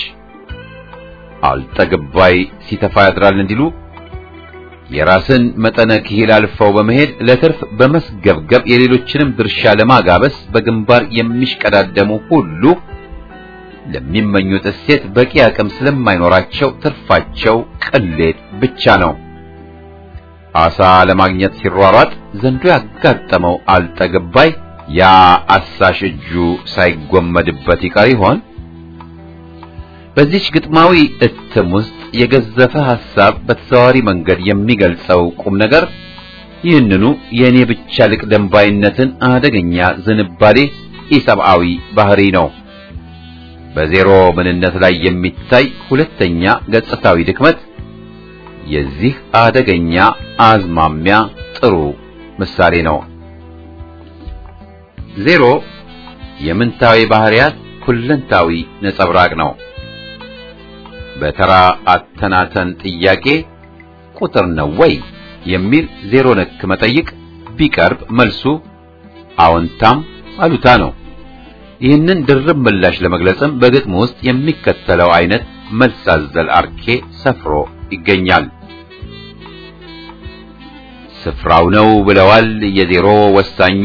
አልጠግባይ ሲተፋ ያድራል እንዲሉ የራስን መጠነ ክሂል አልፈው በመሄድ ለትርፍ በመስገብገብ የሌሎችንም ድርሻ ለማጋበስ በግንባር የሚሽቀዳደሙ ሁሉ ለሚመኙት እሴት በቂ አቅም ስለማይኖራቸው ትርፋቸው ቅሌት ብቻ ነው። አሳ ለማግኘት ሲሯሯጥ ዘንዶ ያጋጠመው አልጠግባይ ያ አሳሽ እጁ ሳይጎመድበት ይቀር ይሆን? በዚች ግጥማዊ እትም ውስጥ የገዘፈ ሐሳብ በተዘዋዋሪ መንገድ የሚገልጸው ቁም ነገር ይህንኑ የእኔ ብቻ ልቅደም ባይነትን አደገኛ ዝንባሌ ኢሰብአዊ ባህሪ ነው። በዜሮ ምንነት ላይ የሚታይ ሁለተኛ ገጽታዊ ድክመት የዚህ አደገኛ አዝማሚያ ጥሩ ምሳሌ ነው። ዜሮ የምንታዊ ባህሪያት ሁለንታዊ ነጸብራቅ ነው። በተራ አተናተን ጥያቄ ቁጥር ነው ወይ የሚል ዜሮ ነክ መጠይቅ ቢቀርብ መልሱ አዎንታም አሉታ ነው። ይህንን ድርብ ምላሽ ለመግለጽም በግጥም ውስጥ የሚከተለው አይነት መልስ አዘል አርኬ ሰፍሮ ይገኛል። ስፍራው ነው ብለዋል የዜሮ ወሳኙ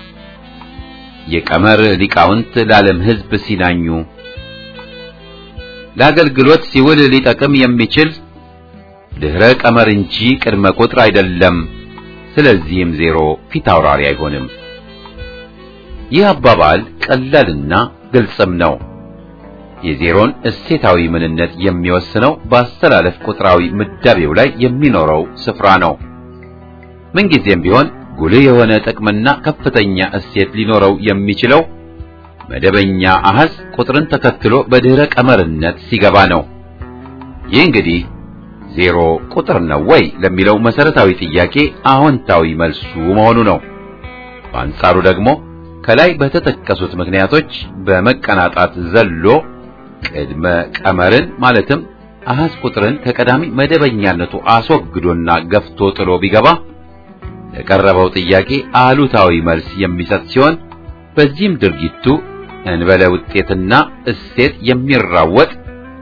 የቀመር ሊቃውንት ለዓለም ሕዝብ ሲናኙ ለአገልግሎት ሲውል ሊጠቅም የሚችል ድህረ ቀመር እንጂ ቅድመ ቁጥር አይደለም። ስለዚህም ዜሮ ፊት አውራሪ አይሆንም። ይህ አባባል ቀላልና ግልጽም ነው። የዜሮን እሴታዊ ምንነት የሚወስነው በአስተላለፍ ቁጥራዊ ምዳቤው ላይ የሚኖረው ስፍራ ነው። ምንጊዜም ቢሆን ጉልህ የሆነ ጥቅምና ከፍተኛ እሴት ሊኖረው የሚችለው መደበኛ አሃዝ ቁጥርን ተከትሎ በድህረ ቀመርነት ሲገባ ነው። ይህ እንግዲህ ዜሮ ቁጥር ነው ወይ ለሚለው መሰረታዊ ጥያቄ አዎንታዊ መልሱ መሆኑ ነው። በአንጻሩ ደግሞ ከላይ በተጠቀሱት ምክንያቶች በመቀናጣት ዘሎ ቅድመ ቀመርን ማለትም አሃዝ ቁጥርን ከቀዳሚ መደበኛነቱ አስወግዶና ገፍቶ ጥሎ ቢገባ ለቀረበው ጥያቄ አሉታዊ መልስ የሚሰጥ ሲሆን በዚህም ድርጊቱ እንበለ ውጤትና እሴት የሚራወጥ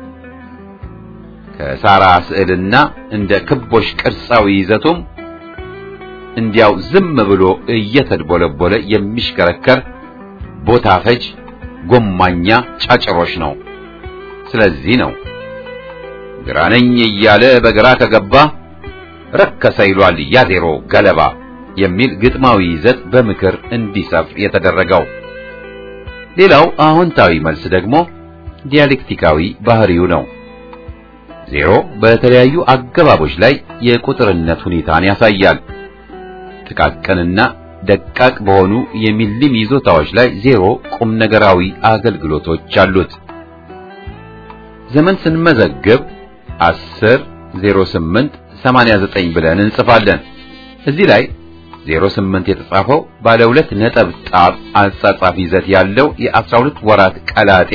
ከሳራ ስዕልና እንደ ክቦሽ ቅርጻዊ ይዘቱም እንዲያው ዝም ብሎ እየተድቦለቦለ የሚሽከረከር ቦታ ፈጅ ጎማኛ ጫጭሮሽ ነው። ስለዚህ ነው ግራ ነኝ እያለ በግራ ከገባ ረከሰ ይሏል ያ ዜሮ ገለባ የሚል ግጥማዊ ይዘት በምክር እንዲሰፍር የተደረገው። ሌላው አዎንታዊ መልስ ደግሞ ዲያሌክቲካዊ ባህሪው ነው። ዜሮ በተለያዩ አገባቦች ላይ የቁጥርነት ሁኔታን ያሳያል። ጥቃቅንና ደቃቅ በሆኑ የሚሊም ይዞታዎች ላይ ዜሮ ቁም ነገራዊ አገልግሎቶች አሉት። ዘመን ስንመዘግብ 10 08 89 ብለን እንጽፋለን። እዚህ ላይ 08 የተጻፈው ባለ ሁለት ነጠብጣብ አጻጻፍ ይዘት ያለው የ12 ወራት ቀላጤ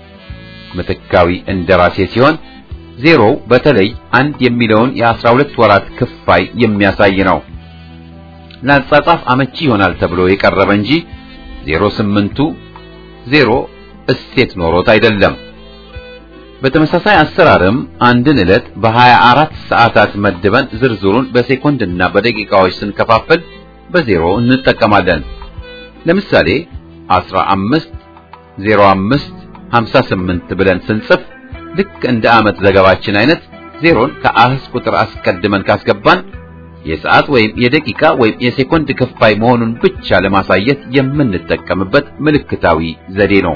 ምትካዊ እንደራሴ ሲሆን ዜሮው በተለይ አንድ የሚለውን የ12 ወራት ክፋይ የሚያሳይ ነው። ለአጻጻፍ አመቺ ይሆናል ተብሎ የቀረበ እንጂ 08ቱ ዜሮ እሴት ኖሮት አይደለም። በተመሳሳይ አሰራርም አንድን ዕለት በ24 ሰዓታት መድበን ዝርዝሩን በሴኮንድና በደቂቃዎች ስንከፋፍል በዜሮ እንጠቀማለን። ለምሳሌ 15 05 58 ብለን ስንጽፍ ልክ እንደ ዓመት ዘገባችን አይነት ዜሮን ከአህዝ ቁጥር አስቀድመን ካስገባን የሰዓት ወይም የደቂቃ ወይም የሴኮንድ ክፋይ መሆኑን ብቻ ለማሳየት የምንጠቀምበት ምልክታዊ ዘዴ ነው።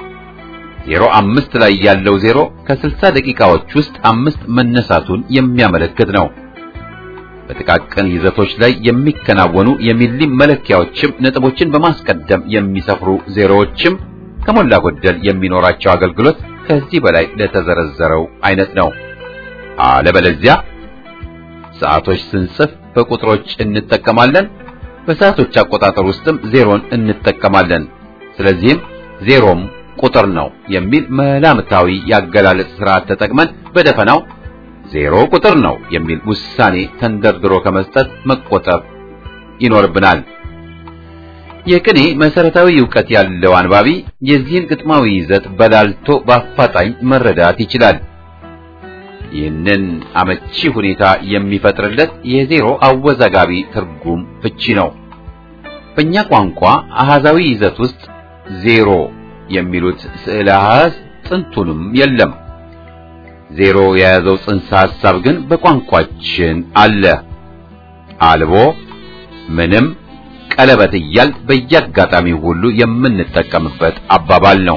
ዜሮ አምስት ላይ ያለው ዜሮ ከስልሳ ደቂቃዎች ውስጥ አምስት መነሳቱን የሚያመለክት ነው። በጥቃቅን ይዘቶች ላይ የሚከናወኑ የሚሊም መለኪያዎችም ነጥቦችን በማስቀደም የሚሰፍሩ ዜሮዎችም ከሞላ ጎደል የሚኖራቸው አገልግሎት ከዚህ በላይ ለተዘረዘረው አይነት ነው። አለበለዚያ ሰዓቶች ስንጽፍ በቁጥሮች እንጠቀማለን። በሰዓቶች አቆጣጠር ውስጥም ዜሮን እንጠቀማለን። ስለዚህም ዜሮም ቁጥር ነው የሚል መላምታዊ ያገላለጽ ስርዓት ተጠቅመን በደፈናው ዜሮ ቁጥር ነው የሚል ውሳኔ ተንደርድሮ ከመስጠት መቆጠብ ይኖርብናል። የቅኔ መሰረታዊ ዕውቀት ያለው አንባቢ የዚህን ግጥማዊ ይዘት በላልቶ በአፋጣኝ መረዳት ይችላል። ይህንን አመቺ ሁኔታ የሚፈጥርለት የዜሮ አወዛጋቢ ትርጉም ፍቺ ነው። በእኛ ቋንቋ አሃዛዊ ይዘት ውስጥ ዜሮ የሚሉት ስዕለ አሃዝ ጥንቱንም የለም። ዜሮ የያዘው ጽንሰ ሐሳብ ግን በቋንቋችን አለ። አልቦ፣ ምንም፣ ቀለበት እያል በየአጋጣሚው ሁሉ የምንጠቀምበት አባባል ነው።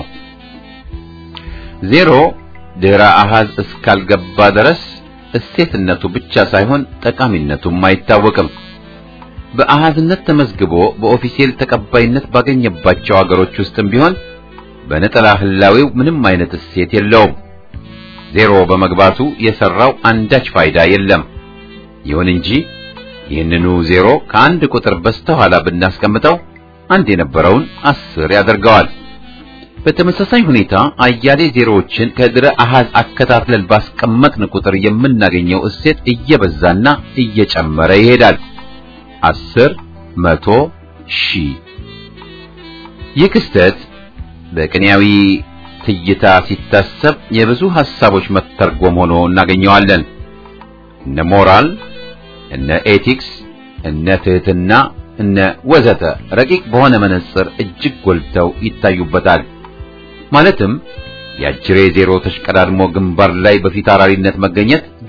ዜሮ ድህረ አሃዝ እስካልገባ ድረስ እሴትነቱ ብቻ ሳይሆን ጠቃሚነቱም አይታወቅም። በአሃዝነት ተመዝግቦ በኦፊሴል ተቀባይነት ባገኘባቸው አገሮች ውስጥም ቢሆን በነጠላ ህላዌው ምንም አይነት እሴት የለውም። ዜሮ በመግባቱ የሰራው አንዳች ፋይዳ የለም። ይሁን እንጂ ይህንኑ ዜሮ ከአንድ ቁጥር በስተኋላ ብናስቀምጠው አንድ የነበረውን አስር ያደርገዋል። በተመሳሳይ ሁኔታ አያሌ ዜሮዎችን ከድረ አሃዝ አከታትለን ባስቀመጥን ቁጥር የምናገኘው እሴት እየበዛና እየጨመረ ይሄዳል። አስር፣ መቶ፣ ሺህ። ይህ ክስተት በቅኔያዊ ትይታ ሲታሰብ የብዙ ሐሳቦች መተርጎም ሆኖ እናገኘዋለን። እነ ሞራል፣ እነ ኤቲክስ፣ እነ ትህትና፣ እነ ወዘተ ረቂቅ በሆነ መነጽር እጅግ ጎልተው ይታዩበታል። ማለትም የአጅሬ ዜሮ ተሽቀዳድሞ ግንባር ላይ በፊት አውራሪነት መገኘት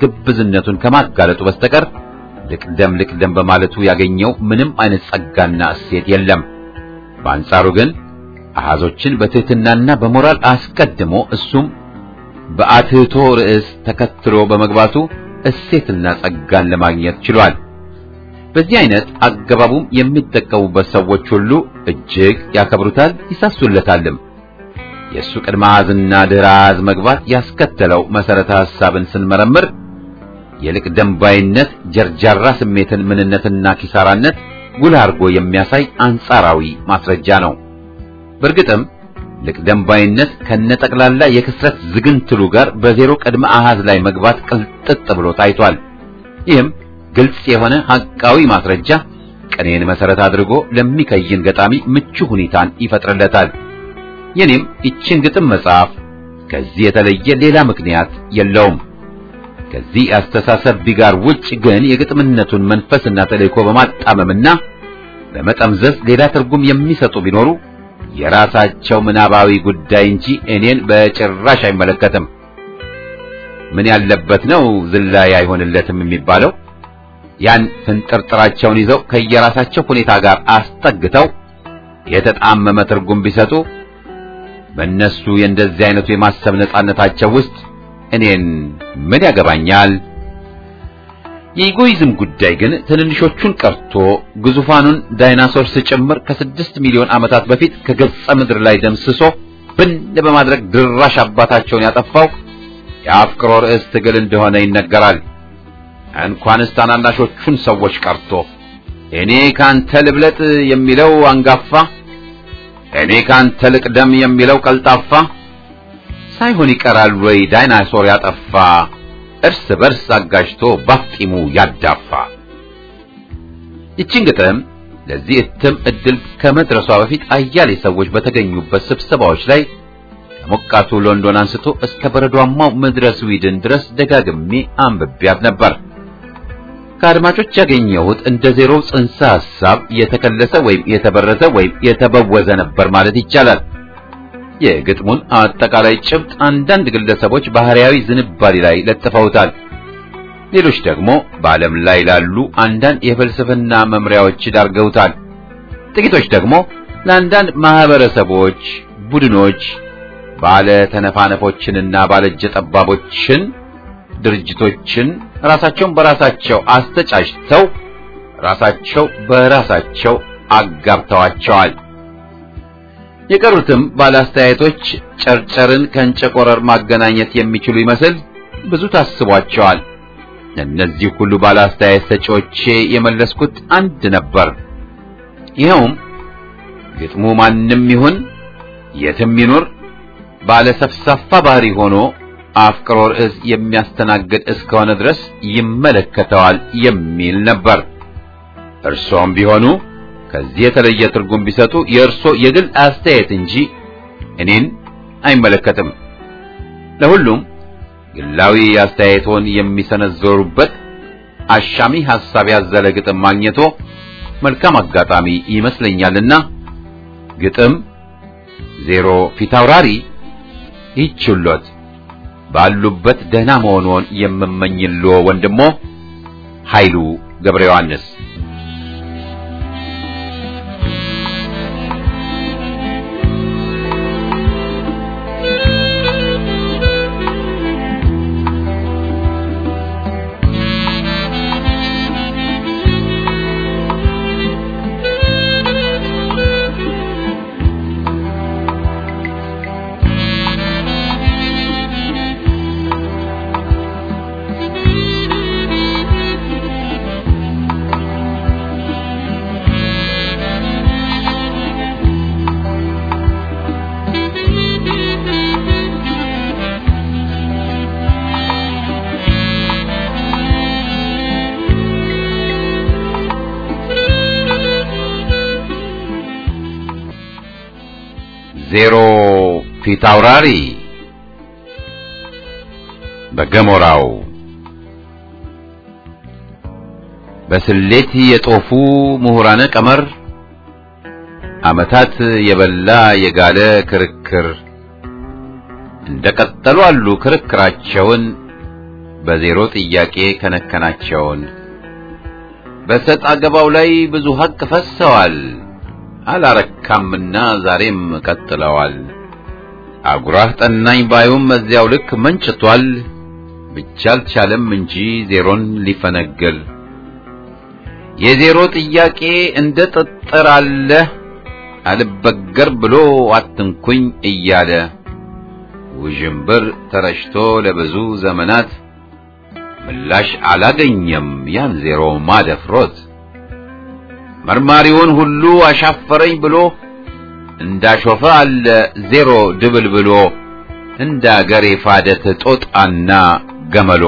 ግብዝነቱን ከማጋለጡ በስተቀር ልቅደም ልቅደም በማለቱ ያገኘው ምንም አይነት ጸጋና እሴት የለም። በአንጻሩ ግን አሃዞችን በትህትናና በሞራል አስቀድሞ እሱም በአትህቶ ርዕስ ተከትሎ በመግባቱ እሴትና ጸጋን ለማግኘት ችሏል። በዚህ አይነት አገባቡም የሚጠቀሙበት ሰዎች ሁሉ እጅግ ያከብሩታል፣ ይሳሱለታልም። የእሱ ቅድመ አሃዝና ድህረ አሃዝ መግባት ያስከተለው መሰረተ ሐሳብን ስንመረምር የልቅደም ባይነት ጀርጃራ ስሜትን ምንነትና ኪሳራነት ጉልህ አድርጎ የሚያሳይ አንጻራዊ ማስረጃ ነው። በእርግጥም ልቅደም ባይነት ከነጠቅላላ የክስረት ዝግንትሉ ጋር በዜሮ ቅድመ አሃዝ ላይ መግባት ቅልጥጥ ብሎ ታይቷል። ይህም ግልጽ የሆነ ሐቃዊ ማስረጃ ቅኔን መሰረት አድርጎ ለሚከይን ገጣሚ ምቹ ሁኔታን ይፈጥርለታል። የኔም ይችን ግጥም መጽሐፍ ከዚህ የተለየ ሌላ ምክንያት የለውም። ከዚህ አስተሳሰብ ቢጋር ውጭ ግን የግጥምነቱን መንፈስና ተልእኮ በማጣመምና በመጠምዘዝ ሌላ ትርጉም የሚሰጡ ቢኖሩ የራሳቸው ምናባዊ ጉዳይ እንጂ እኔን በጭራሽ አይመለከትም። ምን ያለበት ነው ዝላይ አይሆንለትም የሚባለው? ያን ፍንጥርጥራቸውን ይዘው ከየራሳቸው ሁኔታ ጋር አስጠግተው የተጣመመ ትርጉም ቢሰጡ በእነሱ የእንደዚህ አይነቱ የማሰብ ነጻነታቸው ውስጥ እኔን ምን ያገባኛል? የኢጎይዝም ጉዳይ ግን ትንንሾቹን ቀርቶ ግዙፋኑን ዳይናሶርስ ጭምር ከስድስት ሚሊዮን ዓመታት በፊት ከገጸ ምድር ላይ ደምስሶ ብን በማድረግ ድራሽ አባታቸውን ያጠፋው የአፍቅሮ ርዕስ ትግል እንደሆነ ይነገራል። እንኳንስ ታናናሾቹን ሰዎች ቀርቶ እኔ ካንተ ልብለጥ የሚለው አንጋፋ፣ እኔ ካንተ ልቅደም የሚለው ቀልጣፋ ሳይሆን ይቀራል ወይ ዳይናሶር ያጠፋ እርስ በርስ አጋጅቶ ባፍጢሙ ያዳፋ። ይችን ግጥም ለዚህ እትም እድል ከመድረሷ በፊት አያሌ ሰዎች በተገኙበት ስብሰባዎች ላይ ከሞቃቱ ሎንዶን አንስቶ እስከ በረዷማው ምድረ ስዊድን ድረስ ደጋግሜ አንብቤያት ነበር። ከአድማጮች ያገኘሁት እንደ ዜሮ ጽንሰ ሐሳብ የተከለሰ ወይም የተበረዘ ወይም የተበወዘ ነበር ማለት ይቻላል። የግጥሙን አጠቃላይ ጭብጥ አንዳንድ ግለሰቦች ባህሪያዊ ዝንባሌ ላይ ለጥፈውታል። ሌሎች ደግሞ በዓለም ላይ ላሉ አንዳንድ የፍልስፍና መምሪያዎች ዳርገውታል። ጥቂቶች ደግሞ ለአንዳንድ ማህበረሰቦች፣ ቡድኖች፣ ባለ ተነፋነፎችንና ባለእጀ ጠባቦችን ድርጅቶችን ራሳቸውን በራሳቸው አስተጫጭተው ራሳቸው በራሳቸው አጋብተዋቸዋል። የቀሩትም ባለአስተያየቶች ጨርጨርን ከእንጨቆረር ማገናኘት የሚችሉ ይመስል ብዙ ታስቧቸዋል። እነዚህ ሁሉ ባለአስተያየት ሰጪዎቼ የመለስኩት አንድ ነበር። ይኸውም ግጥሙ ማንም ይሁን የትም ይኑር ባለ ሰፍሳፋ ባህሪ ሆኖ አፍቅሮ ርዕስ የሚያስተናግድ እስከሆነ ድረስ ይመለከተዋል የሚል ነበር። እርሶም ቢሆኑ ከዚህ የተለየ ትርጉም ቢሰጡ የእርሶ የግል አስተያየት እንጂ እኔን አይመለከትም። ለሁሉም ግላዊ አስተያየቶን የሚሰነዘሩበት አሻሚ ሐሳብ ያዘለ ግጥም ማግኘቶ መልካም አጋጣሚ ይመስለኛልና ግጥም ዜሮ ፊታውራሪ ይችሎት ባሉበት ደህና መሆኑን የምመኝልዎ ወንድሞ ኃይሉ ገብረ ዮሐንስ ዜሮ ፊታውራሪ በገሞራው በስሌት የጦፉ ምሁራነ ቀመር ዓመታት የበላ የጋለ ክርክር እንደቀጠሉ አሉ ክርክራቸውን በዜሮ ጥያቄ ከነከናቸውን በሰጥ አገባው ላይ ብዙ ሀቅ ፈሰዋል። አላረካምና ዛሬም ቀጥለዋል። አጉራህ ጠናኝ ባዩም እዚያው ልክ መንጭቷል። ብቻ አልቻለም እንጂ ዜሮን ሊፈነግል የዜሮ ጥያቄ እንደ ጥጥር አለ አልበገር ብሎ አትንኩኝ እያለ ውዥንብር ተረጭቶ ለብዙ ዘመናት ምላሽ አላገኘም ያን ዜሮ ማደፍሮት መርማሪውን ሁሉ አሻፈረኝ ብሎ እንዳሾፈ አለ ዜሮ ድብል ብሎ እንደ አገር የፋደት ጦጣና ገመሎ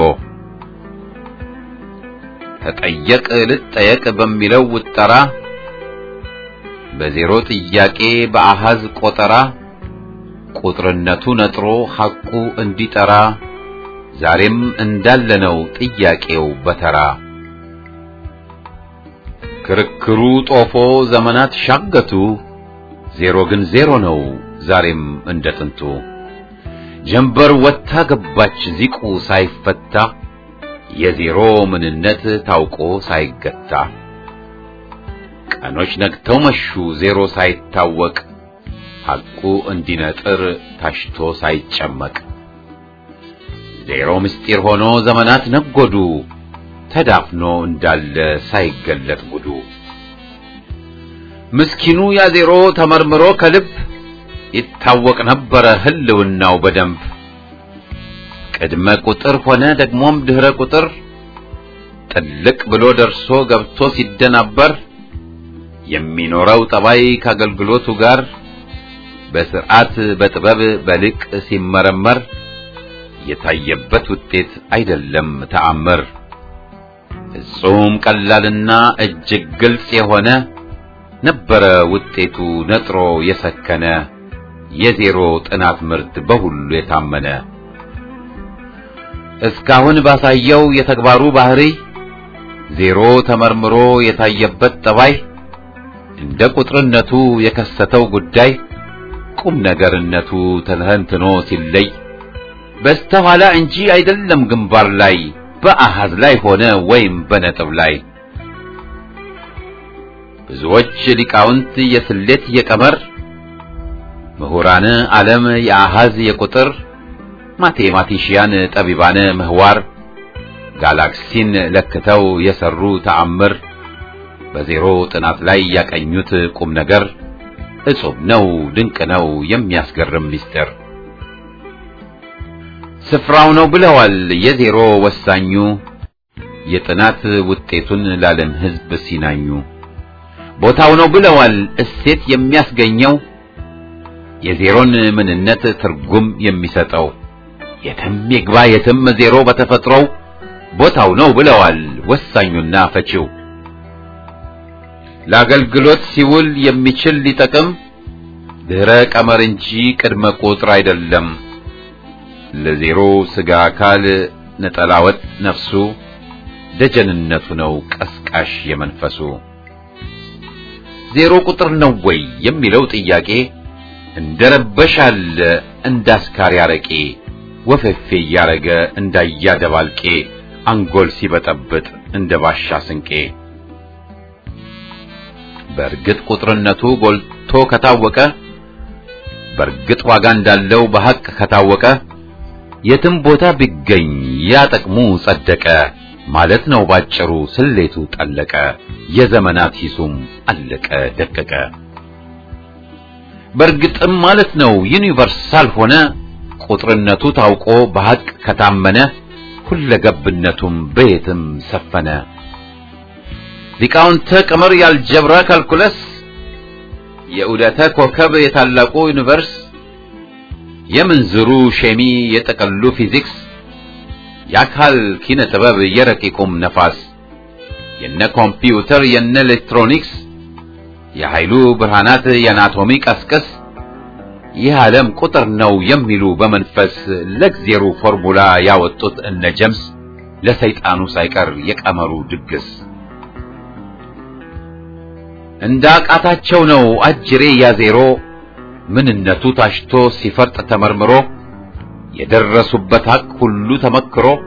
ተጠየቅ ልጠየቅ በሚለው ውጠራ በዜሮ ጥያቄ በአሃዝ ቆጠራ ቁጥርነቱ ነጥሮ ሐቁ እንዲጠራ ዛሬም እንዳለነው ጥያቄው በተራ ክርክሩ ጦፎ ዘመናት ሻገቱ ዜሮ ግን ዜሮ ነው ዛሬም እንደ ጥንቱ ጀንበር ወታ ገባች ዚቁ ሳይፈታ የዜሮ ምንነት ታውቆ ሳይገታ ቀኖች ነግተው መሹ ዜሮ ሳይታወቅ ሐቁ እንዲነጥር ታሽቶ ሳይጨመቅ ዜሮ ምስጢር ሆኖ ዘመናት ነጎዱ ተዳፍኖ እንዳለ ሳይገለጥ ጉዱ ምስኪኑ ያ ዜሮ ተመርምሮ ከልብ ይታወቅ ነበረ ህልውናው በደንብ ቅድመ ቁጥር ሆነ ደግሞም ድህረ ቁጥር ጥልቅ ብሎ ደርሶ ገብቶ ሲደናበር የሚኖረው ጠባይ ከአገልግሎቱ ጋር በስርዓት በጥበብ በልቅ ሲመረመር የታየበት ውጤት አይደለም ተአምር ፍጹም ቀላልና እጅግ ግልጽ የሆነ ነበረ ውጤቱ ነጥሮ የሰከነ የዜሮ ጥናት ምርት በሁሉ የታመነ እስካሁን ባሳየው የተግባሩ ባህሪ ዜሮ ተመርምሮ የታየበት ጠባይ እንደ ቁጥርነቱ የከሰተው ጉዳይ ቁም ነገርነቱ ተተንትኖ ሲለይ በስተኋላ እንጂ አይደለም ግንባር ላይ በአሃዝ ላይ ሆነ ወይም በነጥብ ላይ ብዙዎች ሊቃውንት የስሌት የቀመር ምሁራን ዓለም የአሃዝ የቁጥር ማቴማቲሽያን ጠቢባን ምህዋር ጋላክሲን ለክተው የሰሩ ተአምር በዜሮ ጥናት ላይ ያቀኙት ቁም ነገር እጹብ ነው ድንቅ ነው የሚያስገርም ምስጢር ስፍራው ነው ብለዋል የዜሮ ወሳኙ የጥናት ውጤቱን ላለም ሕዝብ ሲናኙ ቦታው ነው ብለዋል እሴት የሚያስገኘው የዜሮን ምንነት ትርጉም የሚሰጠው የትም ይግባ የትም ዜሮ በተፈጥሮው ቦታው ነው ብለዋል ወሳኙና ፈቺው ለአገልግሎት ሲውል የሚችል ሊጠቅም ድህረ ቀመር እንጂ ቅድመ ቁጥር አይደለም። ለዜሮ ስጋ አካል ነጠላ ወጥ ነፍሱ ደጀንነቱ ነው ቀስቃሽ የመንፈሱ ዜሮ ቁጥር ነው ወይ የሚለው ጥያቄ እንደረበሻል እንዳስካሪ አረቄ ወፈፌ እያረገ እንዳያደባልቄ አንጎል ሲበጠብጥ እንደ ባሻ ስንቄ በእርግጥ ቁጥርነቱ ጎልቶ ከታወቀ በእርግጥ ዋጋ እንዳለው በሐቅ ከታወቀ የትም ቦታ ቢገኝ ያ ጥቅሙ ጸደቀ ማለት ነው ባጭሩ ስሌቱ ጠለቀ የዘመናት ሂሱም አለቀ ደቀቀ በእርግጥም ማለት ነው ዩኒቨርሳል ሆነ ቁጥርነቱ ታውቆ በሐቅ ከታመነ ሁለገብነቱም በየትም ሰፈነ ሊቃውንተ ቀመር ያልጀብራ ካልኩለስ የዑደተ ኮከብ የታላቁ ዩኒቨርስ የምንዝሩ ሼሚ የጠቀሉ ፊዚክስ የአካል ኪነ ጥበብ የረቂቁም ነፋስ የነ ኮምፒውተር የነ ኤሌክትሮኒክስ የኃይሉ ብርሃናት የአናቶሚ ቀስቅስ ይህ ዓለም ቁጥር ነው የሚሉ በመንፈስ ለእግዜሩ ፎርሙላ ያወጡት እነ ጀምስ ለሰይጣኑ ሳይቀር የቀመሩ ድግስ እንደ አቃታቸው ነው አጅሬ ያዜሮ ምንነቱ ታሽቶ ሲፈርጥ ተመርምሮ የደረሱበት ሐቅ ሁሉ ተመክሮ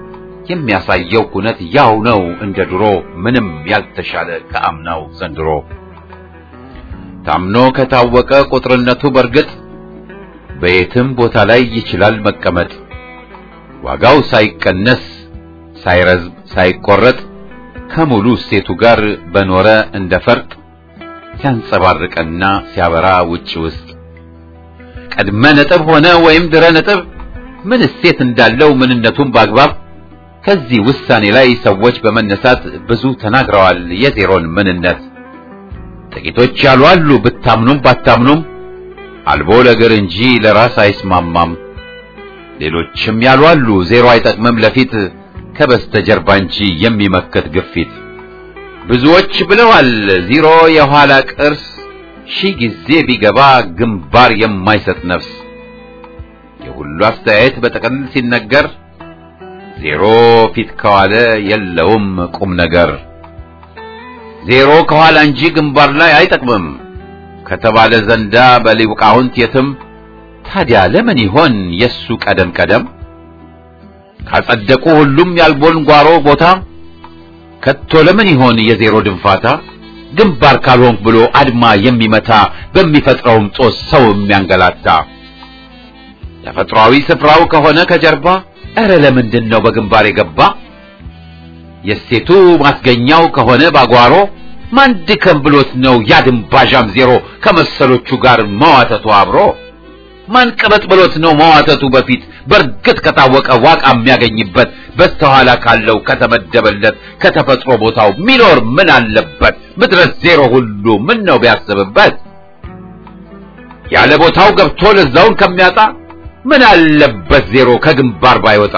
የሚያሳየው ኩነት ያው ነው እንደ ድሮ ምንም ያልተሻለ ከአምናው ዘንድሮ ታምኖ ከታወቀ ቁጥርነቱ በርግጥ በየትም ቦታ ላይ ይችላል መቀመጥ ዋጋው ሳይቀነስ ሳይረዝም ሳይቆረጥ ከሙሉ እሴቱ ጋር በኖረ እንደ ፈርጥ ሲያንጸባርቀና ሲያበራ ውጭ ውስጥ ቀድመ ነጥብ ሆነ ወይም ድረ ነጥብ ምን እሴት እንዳለው ምንነቱን በአግባብ ከዚህ ውሳኔ ላይ ሰዎች በመነሳት ብዙ ተናግረዋል የዜሮን ምንነት። ጥቂቶች ያሉ አሉ ብታምኑም ባታምኑም አልቦ ለእግር እንጂ ለራስ አይስማማም። ሌሎችም ያሉ አሉ ዜሮ አይጠቅምም ለፊት ከበስተጀርባ እንጂ የሚመክት ግፊት። ብዙዎች ብለዋል ዜሮ የኋላ ቅርስ ሺህ ጊዜ ቢገባ ግንባር የማይሰጥ ነፍስ። የሁሉ አስተያየት በጠቅል ሲነገር ዜሮ ፊት ከዋለ የለውም ቁም ነገር። ዜሮ ከኋላ እንጂ ግንባር ላይ አይጠቅምም ከተባለ ዘንዳ በሊቃውንት የትም ታዲያ ለምን ይሆን የሱ ቀደም ቀደም? ካጸደቁ ሁሉም ያልቦን ጓሮ ቦታ ከቶ ለምን ይሆን የዜሮ ድንፋታ? ግንባር ካልሆንክ ብሎ አድማ የሚመታ በሚፈጥረውም ጦስ ሰው የሚያንገላታ ተፈጥሯዊ ስፍራው ከሆነ ከጀርባ እረ ለምንድን ነው በግንባር የገባ? የሴቱ ማስገኛው ከሆነ ባጓሮ ማን ድከም ብሎት ነው ያድንባዣም ዜሮ ከመሰሎቹ ጋር መዋተቱ አብሮ? ማን ቅበጥ ብሎት ነው መዋተቱ በፊት በእርግጥ ከታወቀ ዋቃ የሚያገኝበት በስተኋላ ካለው ከተመደበለት ከተፈጥሮ ቦታው ሚኖር ምን አለበት? ምድረስ ዜሮ ሁሉ ምን ነው ቢያስብበት? ያለ ቦታው ገብቶ ለዛውን ከሚያጣ ምን አለበት ዜሮ ከግንባር ባይወጣ?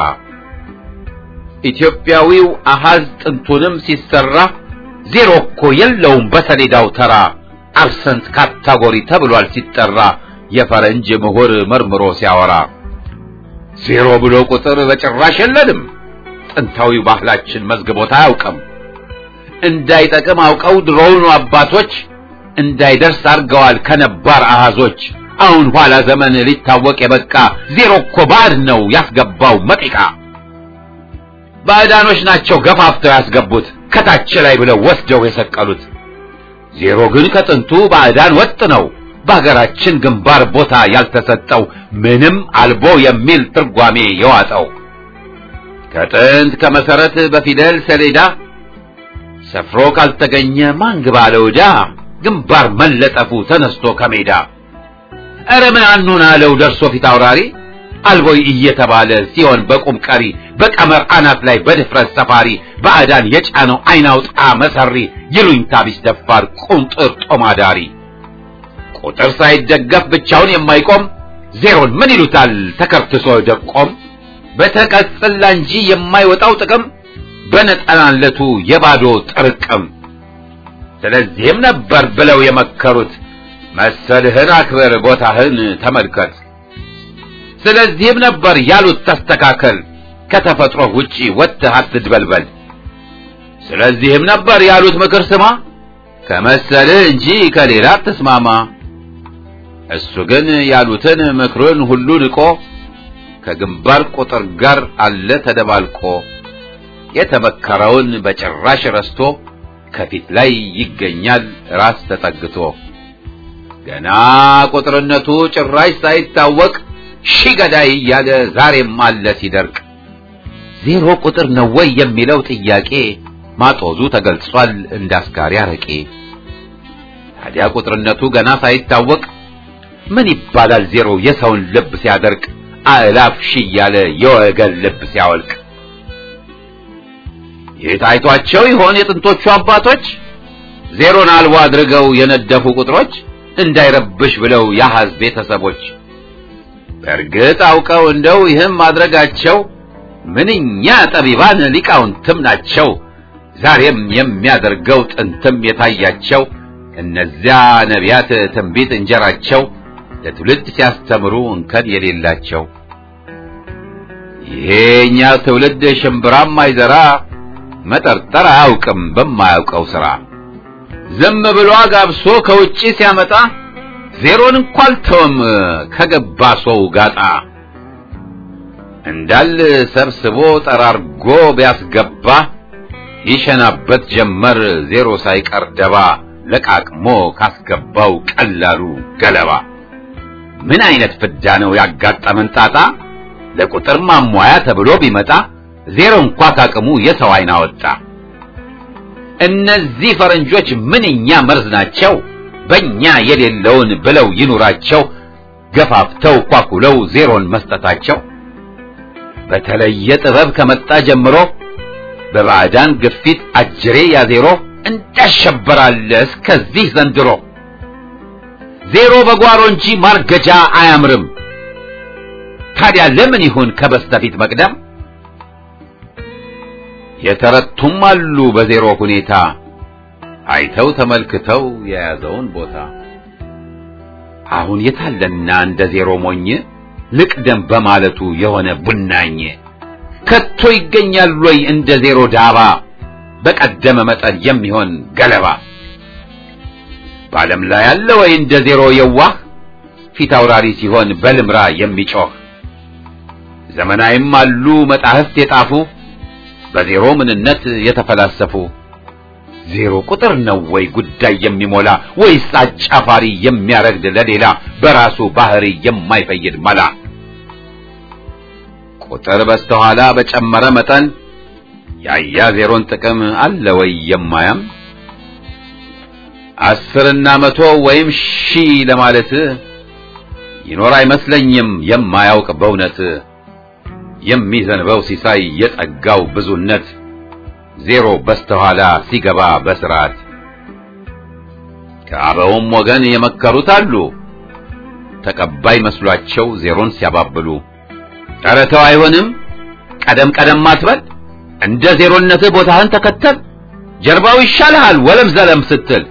ኢትዮጵያዊው አሃዝ ጥንቱንም ሲሰራ ዜሮ እኮ የለውም በሰሌዳው ተራ አብሰንት ካታጎሪ ተብሏል ሲጠራ የፈረንጅ ምሁር መርምሮ ሲያወራ ዜሮ ብሎ ቁጥር በጭራሽ የለንም ጥንታዊው ባህላችን መዝግቦት አያውቅም። እንዳይጠቅም አውቀው ድሮውኑ አባቶች እንዳይደርስ አድርገዋል ከነባር አሃዞች። አሁን ኋላ ዘመን ሊታወቅ የበቃ ዜሮ እኮ ባዕድ ነው ያስገባው መጢቃ። ባዕዳኖች ናቸው ገፋፍተው ያስገቡት ከታች ላይ ብለው ወስደው የሰቀሉት። ዜሮ ግን ከጥንቱ ባዕዳን ወጥ ነው በሀገራችን ግንባር ቦታ ያልተሰጠው ምንም አልቦ የሚል ትርጓሜ የዋጠው ከጥንት ከመሰረት በፊደል ሰሌዳ ሰፍሮ ካልተገኘ ማን ግባ ለውዳ ግንባር መለጠፉ ተነስቶ ከሜዳ ኧረ ምን አኑን አለው ደርሶ ፊት አውራሪ አልቦይ እየተባለ ሲሆን በቁም ቀሪ በቀመር አናት ላይ በድፍረት ሰፋሪ ባዕዳን የጫነው አይናውጣ መሰሪ ይሉኝታ ቢስ ደፋር ቁንጥር ጦማዳሪ ቁጥር ሳይደገፍ ብቻውን የማይቆም ዜሮን ምን ይሉታል ተከርትሶ ደቆም በተቀጽላ እንጂ የማይወጣው ጥቅም በነጠላነቱ የባዶ ጥርቅም ስለዚህም ነበር ብለው የመከሩት መሰልህን አክብር ቦታህን ተመልከት ስለዚህም ነበር ያሉት ተስተካከል ከተፈጥሮ ውጪ ወጥተህ አትድበልበል ስለዚህም ነበር ያሉት ምክር ስማ ከመሰልህ እንጂ ከሌላ አትስማማ እሱ ግን ያሉትን ምክሩን ሁሉ ንቆ ከግንባር ቁጥር ጋር አለ ተደባልቆ የተመከረውን በጭራሽ ረስቶ ከፊት ላይ ይገኛል ራስ ተጠግቶ ገና ቁጥርነቱ ጭራሽ ሳይታወቅ ሺህ ገዳይ እያለ ዛሬም አለ ሲደርቅ ዜሮ ቁጥር ነው ወይ የሚለው ጥያቄ ማጦዙ ተገልጿል እንዳስካሪ አረቄ ታዲያ ቁጥርነቱ ገና ሳይታወቅ ምን ይባላል ዜሮ የሰውን ልብ ሲያደርቅ አእላፍ ሺህ እያለ የወገን ልብ ሲያወልቅ የታይቷቸው ይሆን የጥንቶቹ አባቶች ዜሮን አልቦ አድርገው የነደፉ ቁጥሮች እንዳይረብሽ ብለው የአሐዝ ቤተሰቦች በእርግጥ አውቀው እንደው ይህም ማድረጋቸው ምንኛ ጠቢባን ሊቃውንትም ናቸው ዛሬም የሚያደርገው ጥንትም የታያቸው እነዚያ ነቢያት ትንቢት እንጀራቸው ለትውልድ ሲያስተምሩ እንከን የሌላቸው ይሄኛ ትውልድ ሽምብራም አይዘራ መጠርጠር አያውቅም በማያውቀው ሥራ ዝም ብሎ አጋብሶ ከውጪ ሲያመጣ ዜሮን እንኳን አልተወም ከገባ ሰው ጋጣ እንዳል ሰብስቦ ጠራርጎ ቢያስገባ ይሸናበት ጀመር ዜሮ ሳይቀር ደባ ለቃቅሞ ካስገባው ቀላሉ ገለባ። ምን አይነት ፍዳ ነው ያጋጠመን ጣጣ ለቁጥር ማሟያ ተብሎ ቢመጣ ዜሮ እንኳ ካቅሙ የሰው አይን አወጣ። እነዚህ ፈረንጆች ምንኛ መርዝ ናቸው በእኛ የሌለውን ብለው ይኑራቸው ገፋፍተው ኳኩለው ዜሮን መስጠታቸው በተለየ ጥበብ ከመጣ ጀምሮ በባዕዳን ግፊት አጅሬ ያዜሮ እንዳሸበራለ እስከዚህ ዘንድሮ ዜሮ በጓሮ እንጂ ማርገጃ አያምርም። ታዲያ ለምን ይሁን ከበስተፊት መቅደም? የተረቱም አሉ በዜሮ ሁኔታ አይተው ተመልክተው የያዘውን ቦታ። አሁን የታለና እንደ ዜሮ ሞኝ ልቅደም በማለቱ የሆነ ቡናኝ ከቶ ይገኛል ወይ እንደ ዜሮ ዳባ በቀደመ መጠን የሚሆን ገለባ? በዓለም ላይ ያለ ወይ እንደ ዜሮ የዋህ ፊት አውራሪ ሲሆን በልምራ የሚጮህ? ዘመናዊም አሉ መጣህፍት የጣፉ በዜሮ ምንነት የተፈላሰፉ። ዜሮ ቁጥር ነው ወይ ጉዳይ የሚሞላ ወይስ አጫፋሪ የሚያረግድ ለሌላ በራሱ ባህሪ የማይፈይድ መላ? ቁጥር በስተኋላ በጨመረ መጠን ያያ ዜሮን ጥቅም አለ ወይ የማያም? አስርና መቶ ወይም ሺህ ለማለት ይኖር አይመስለኝም የማያውቅ በእውነት የሚዘንበው ሲሳይ የጸጋው ብዙነት ዜሮ በስተኋላ ሲገባ በስርዓት ከአበውም ወገን የመከሩት አሉ ተቀባይ መስሏቸው ዜሮን ሲያባብሉ ኧረ ተው አይሆንም ቀደም ቀደም አትበል እንደ ዜሮነትህ ቦታህን ተከተል ጀርባው ይሻልሃል ወለም ዘለም ስትል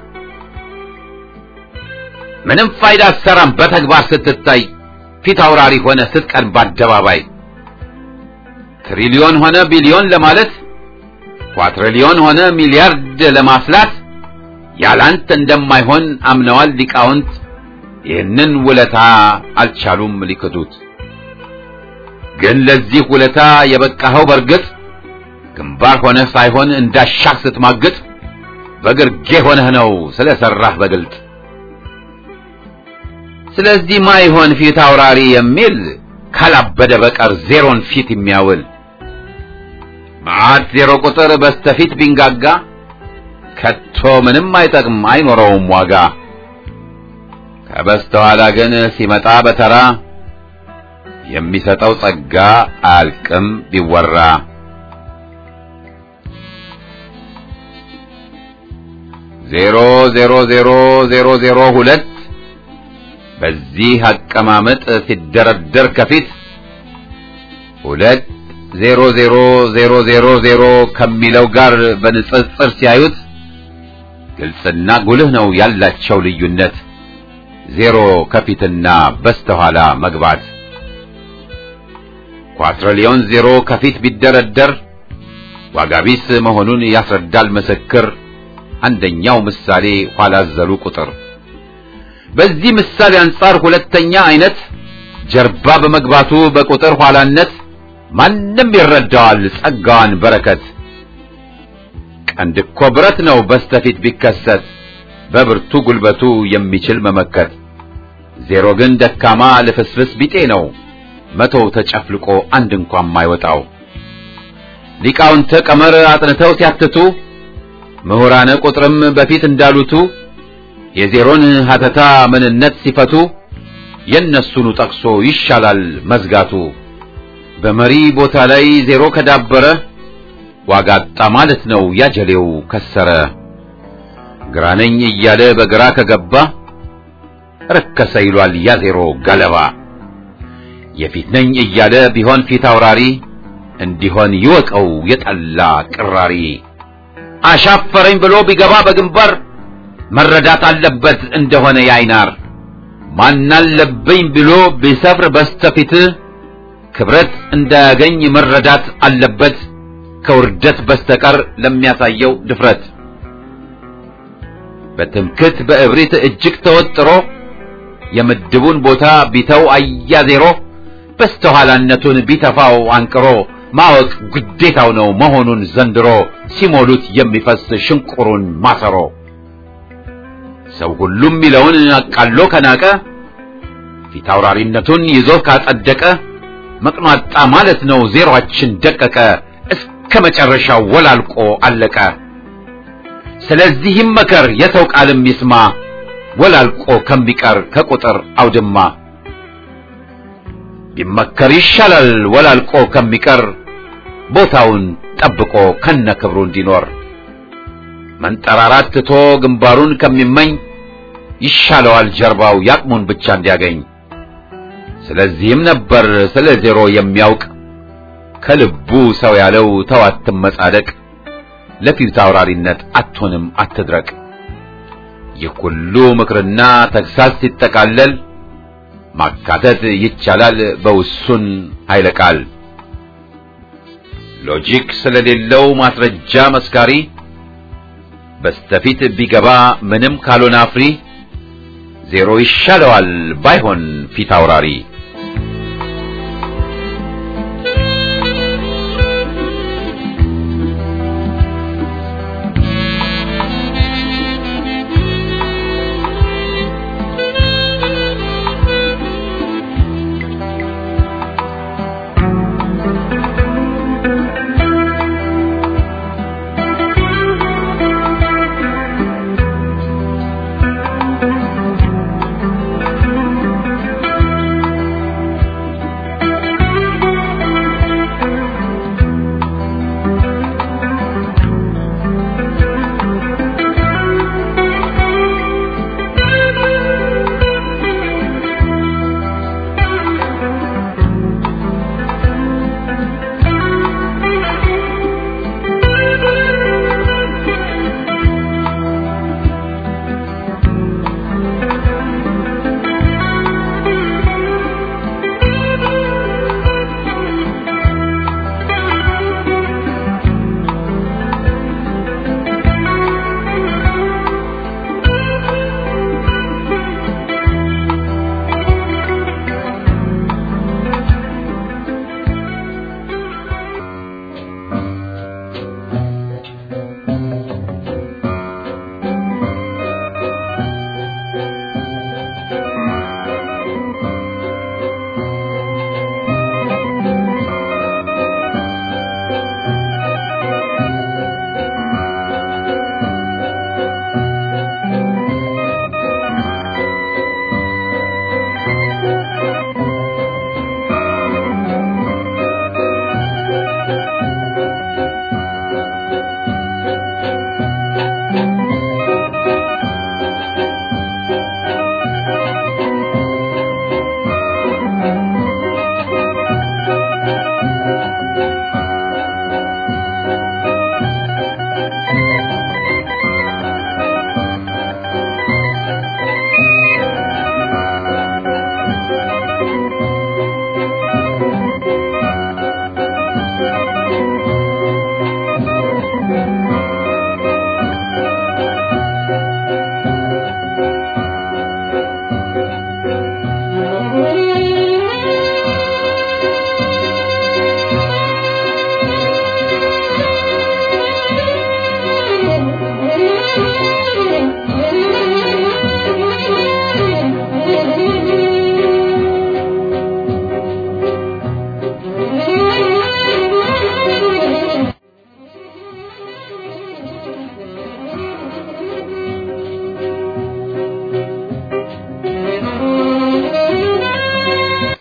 ምንም ፋይዳ አትሰራም በተግባር ስትታይ ፊት አውራሪ ሆነ ስትቀን በአደባባይ ትሪሊዮን ሆነ ቢሊዮን ለማለት ኳትሪሊዮን ሆነ ሚሊያርድ ለማስላት ያላንተ እንደማይሆን አምነዋል ሊቃውንት ይህንን ውለታ አልቻሉም ሊክዱት ግን ለዚህ ውለታ የበቃኸው በርግጥ ግንባር ሆነህ ሳይሆን እንዳሻህ ስትማግጥ በግርጌ ሆነህ ነው ስለሰራህ በግልጥ ስለዚህ ማይሆን ፊት አውራሪ የሚል ካላበደ በቀር ዜሮን ፊት የሚያውል መዓት ዜሮ ቁጥር በስተፊት ቢንጋጋ ከቶ ምንም አይጠቅም አይኖረውም ዋጋ። ከበስተኋላ ግን ሲመጣ በተራ የሚሰጠው ጸጋ አያልቅም ቢወራ። ዜሮ ዜሮ ዜሮ ዜሮ ዜሮ ሁለት በዚህ አቀማመጥ ሲደረደር ከፊት ሁለት ዜሮ ዜሮ ዜሮ ዜሮ ዜሮ ከሚለው ጋር በንጽጽር ሲያዩት ግልጽና ጉልህ ነው ያላቸው ልዩነት ዜሮ ከፊትና በስተኋላ መግባት። ኳትሪሊዮን ዜሮ ከፊት ቢደረደር ዋጋ ቢስ መሆኑን ያስረዳል ምስክር አንደኛው ምሳሌ ኋላ ዘሉ ቁጥር። በዚህ ምሳሌ አንጻር ሁለተኛ አይነት ጀርባ በመግባቱ በቁጥር ኋላነት ማንም ይረዳዋል ጸጋዋን በረከት። ቀንድ እኮ ብረት ነው በስተፊት ቢከሰት በብርቱ ጉልበቱ የሚችል መመከት። ዜሮ ግን ደካማ ልፍስፍስ ቢጤ ነው መቶው ተጨፍልቆ አንድ እንኳን ማይወጣው። ሊቃውንተ ቀመር አጥንተው ሲያትቱ ምሁራነ ቁጥርም በፊት እንዳሉቱ የዜሮን ሀተታ ምንነት ሲፈቱ የእነሱኑ ጠቅሶ ይሻላል መዝጋቱ። በመሪ ቦታ ላይ ዜሮ ከዳበረ ዋጋ አጣ ማለት ነው ያጀሌው ከሰረ። ግራነኝ እያለ በግራ ከገባ ረከሰ ይሏል ያ ዜሮ ገለባ። የፊት ነኝ እያለ ቢሆን ፊት አውራሪ እንዲሆን ይወቀው የጠላ ቅራሪ። አሻፈረኝ ብሎ ቢገባ በግንባር መረዳት አለበት እንደሆነ ያይናር። ማናለብኝ ብሎ ቢሰፍር በስተፊት ክብረት እንዳያገኝ መረዳት አለበት ከውርደት በስተቀር ለሚያሳየው ድፍረት። በትምክት በእብሪት እጅግ ተወጥሮ የምድቡን ቦታ ቢተው አያ ዜሮ በስተኋላነቱን ቢተፋው አንቅሮ ማወቅ ግዴታው ነው መሆኑን ዘንድሮ ሲሞሉት የሚፈስ ሽንቁሩን ማሰሮ ሰው ሁሉም ሚለውን አቃሎ ከናቀ ፊት አውራሪነቱን ይዞ ካጸደቀ መቅኗጣ ማለት ነው ዜሮአችን ደቀቀ እስከ መጨረሻው ወላልቆ አለቀ። ስለዚህ ይመከር የሰው ቃልም ይስማ ወላልቆ ከሚቀር ከቁጥር አውድማ ቢመከር ይሻላል ወላልቆ ከሚቀር ቦታውን ጠብቆ ከነ ክብሩ እንዲኖር መንጠራራት ትቶ ግንባሩን ከሚመኝ ይሻለዋል ጀርባው ያቅሙን ብቻ እንዲያገኝ። ስለዚህም ነበር ስለ ዜሮ የሚያውቅ ከልቡ ሰው ያለው ተው አትመጻደቅ፣ ለፊት አውራሪነት አትሆንም አትድረቅ። ይህ ሁሉ ምክርና ተግሳጽ ሲጠቃለል ማካተት ይቻላል በውሱን ኃይለ ቃል። ሎጂክ ስለሌለው ማስረጃ መስካሪ በስተፊት ቢገባ ምንም ካልሆነ አፍሪ ዜሮ ይሻለዋል ባይሆን ፊት አውራሪ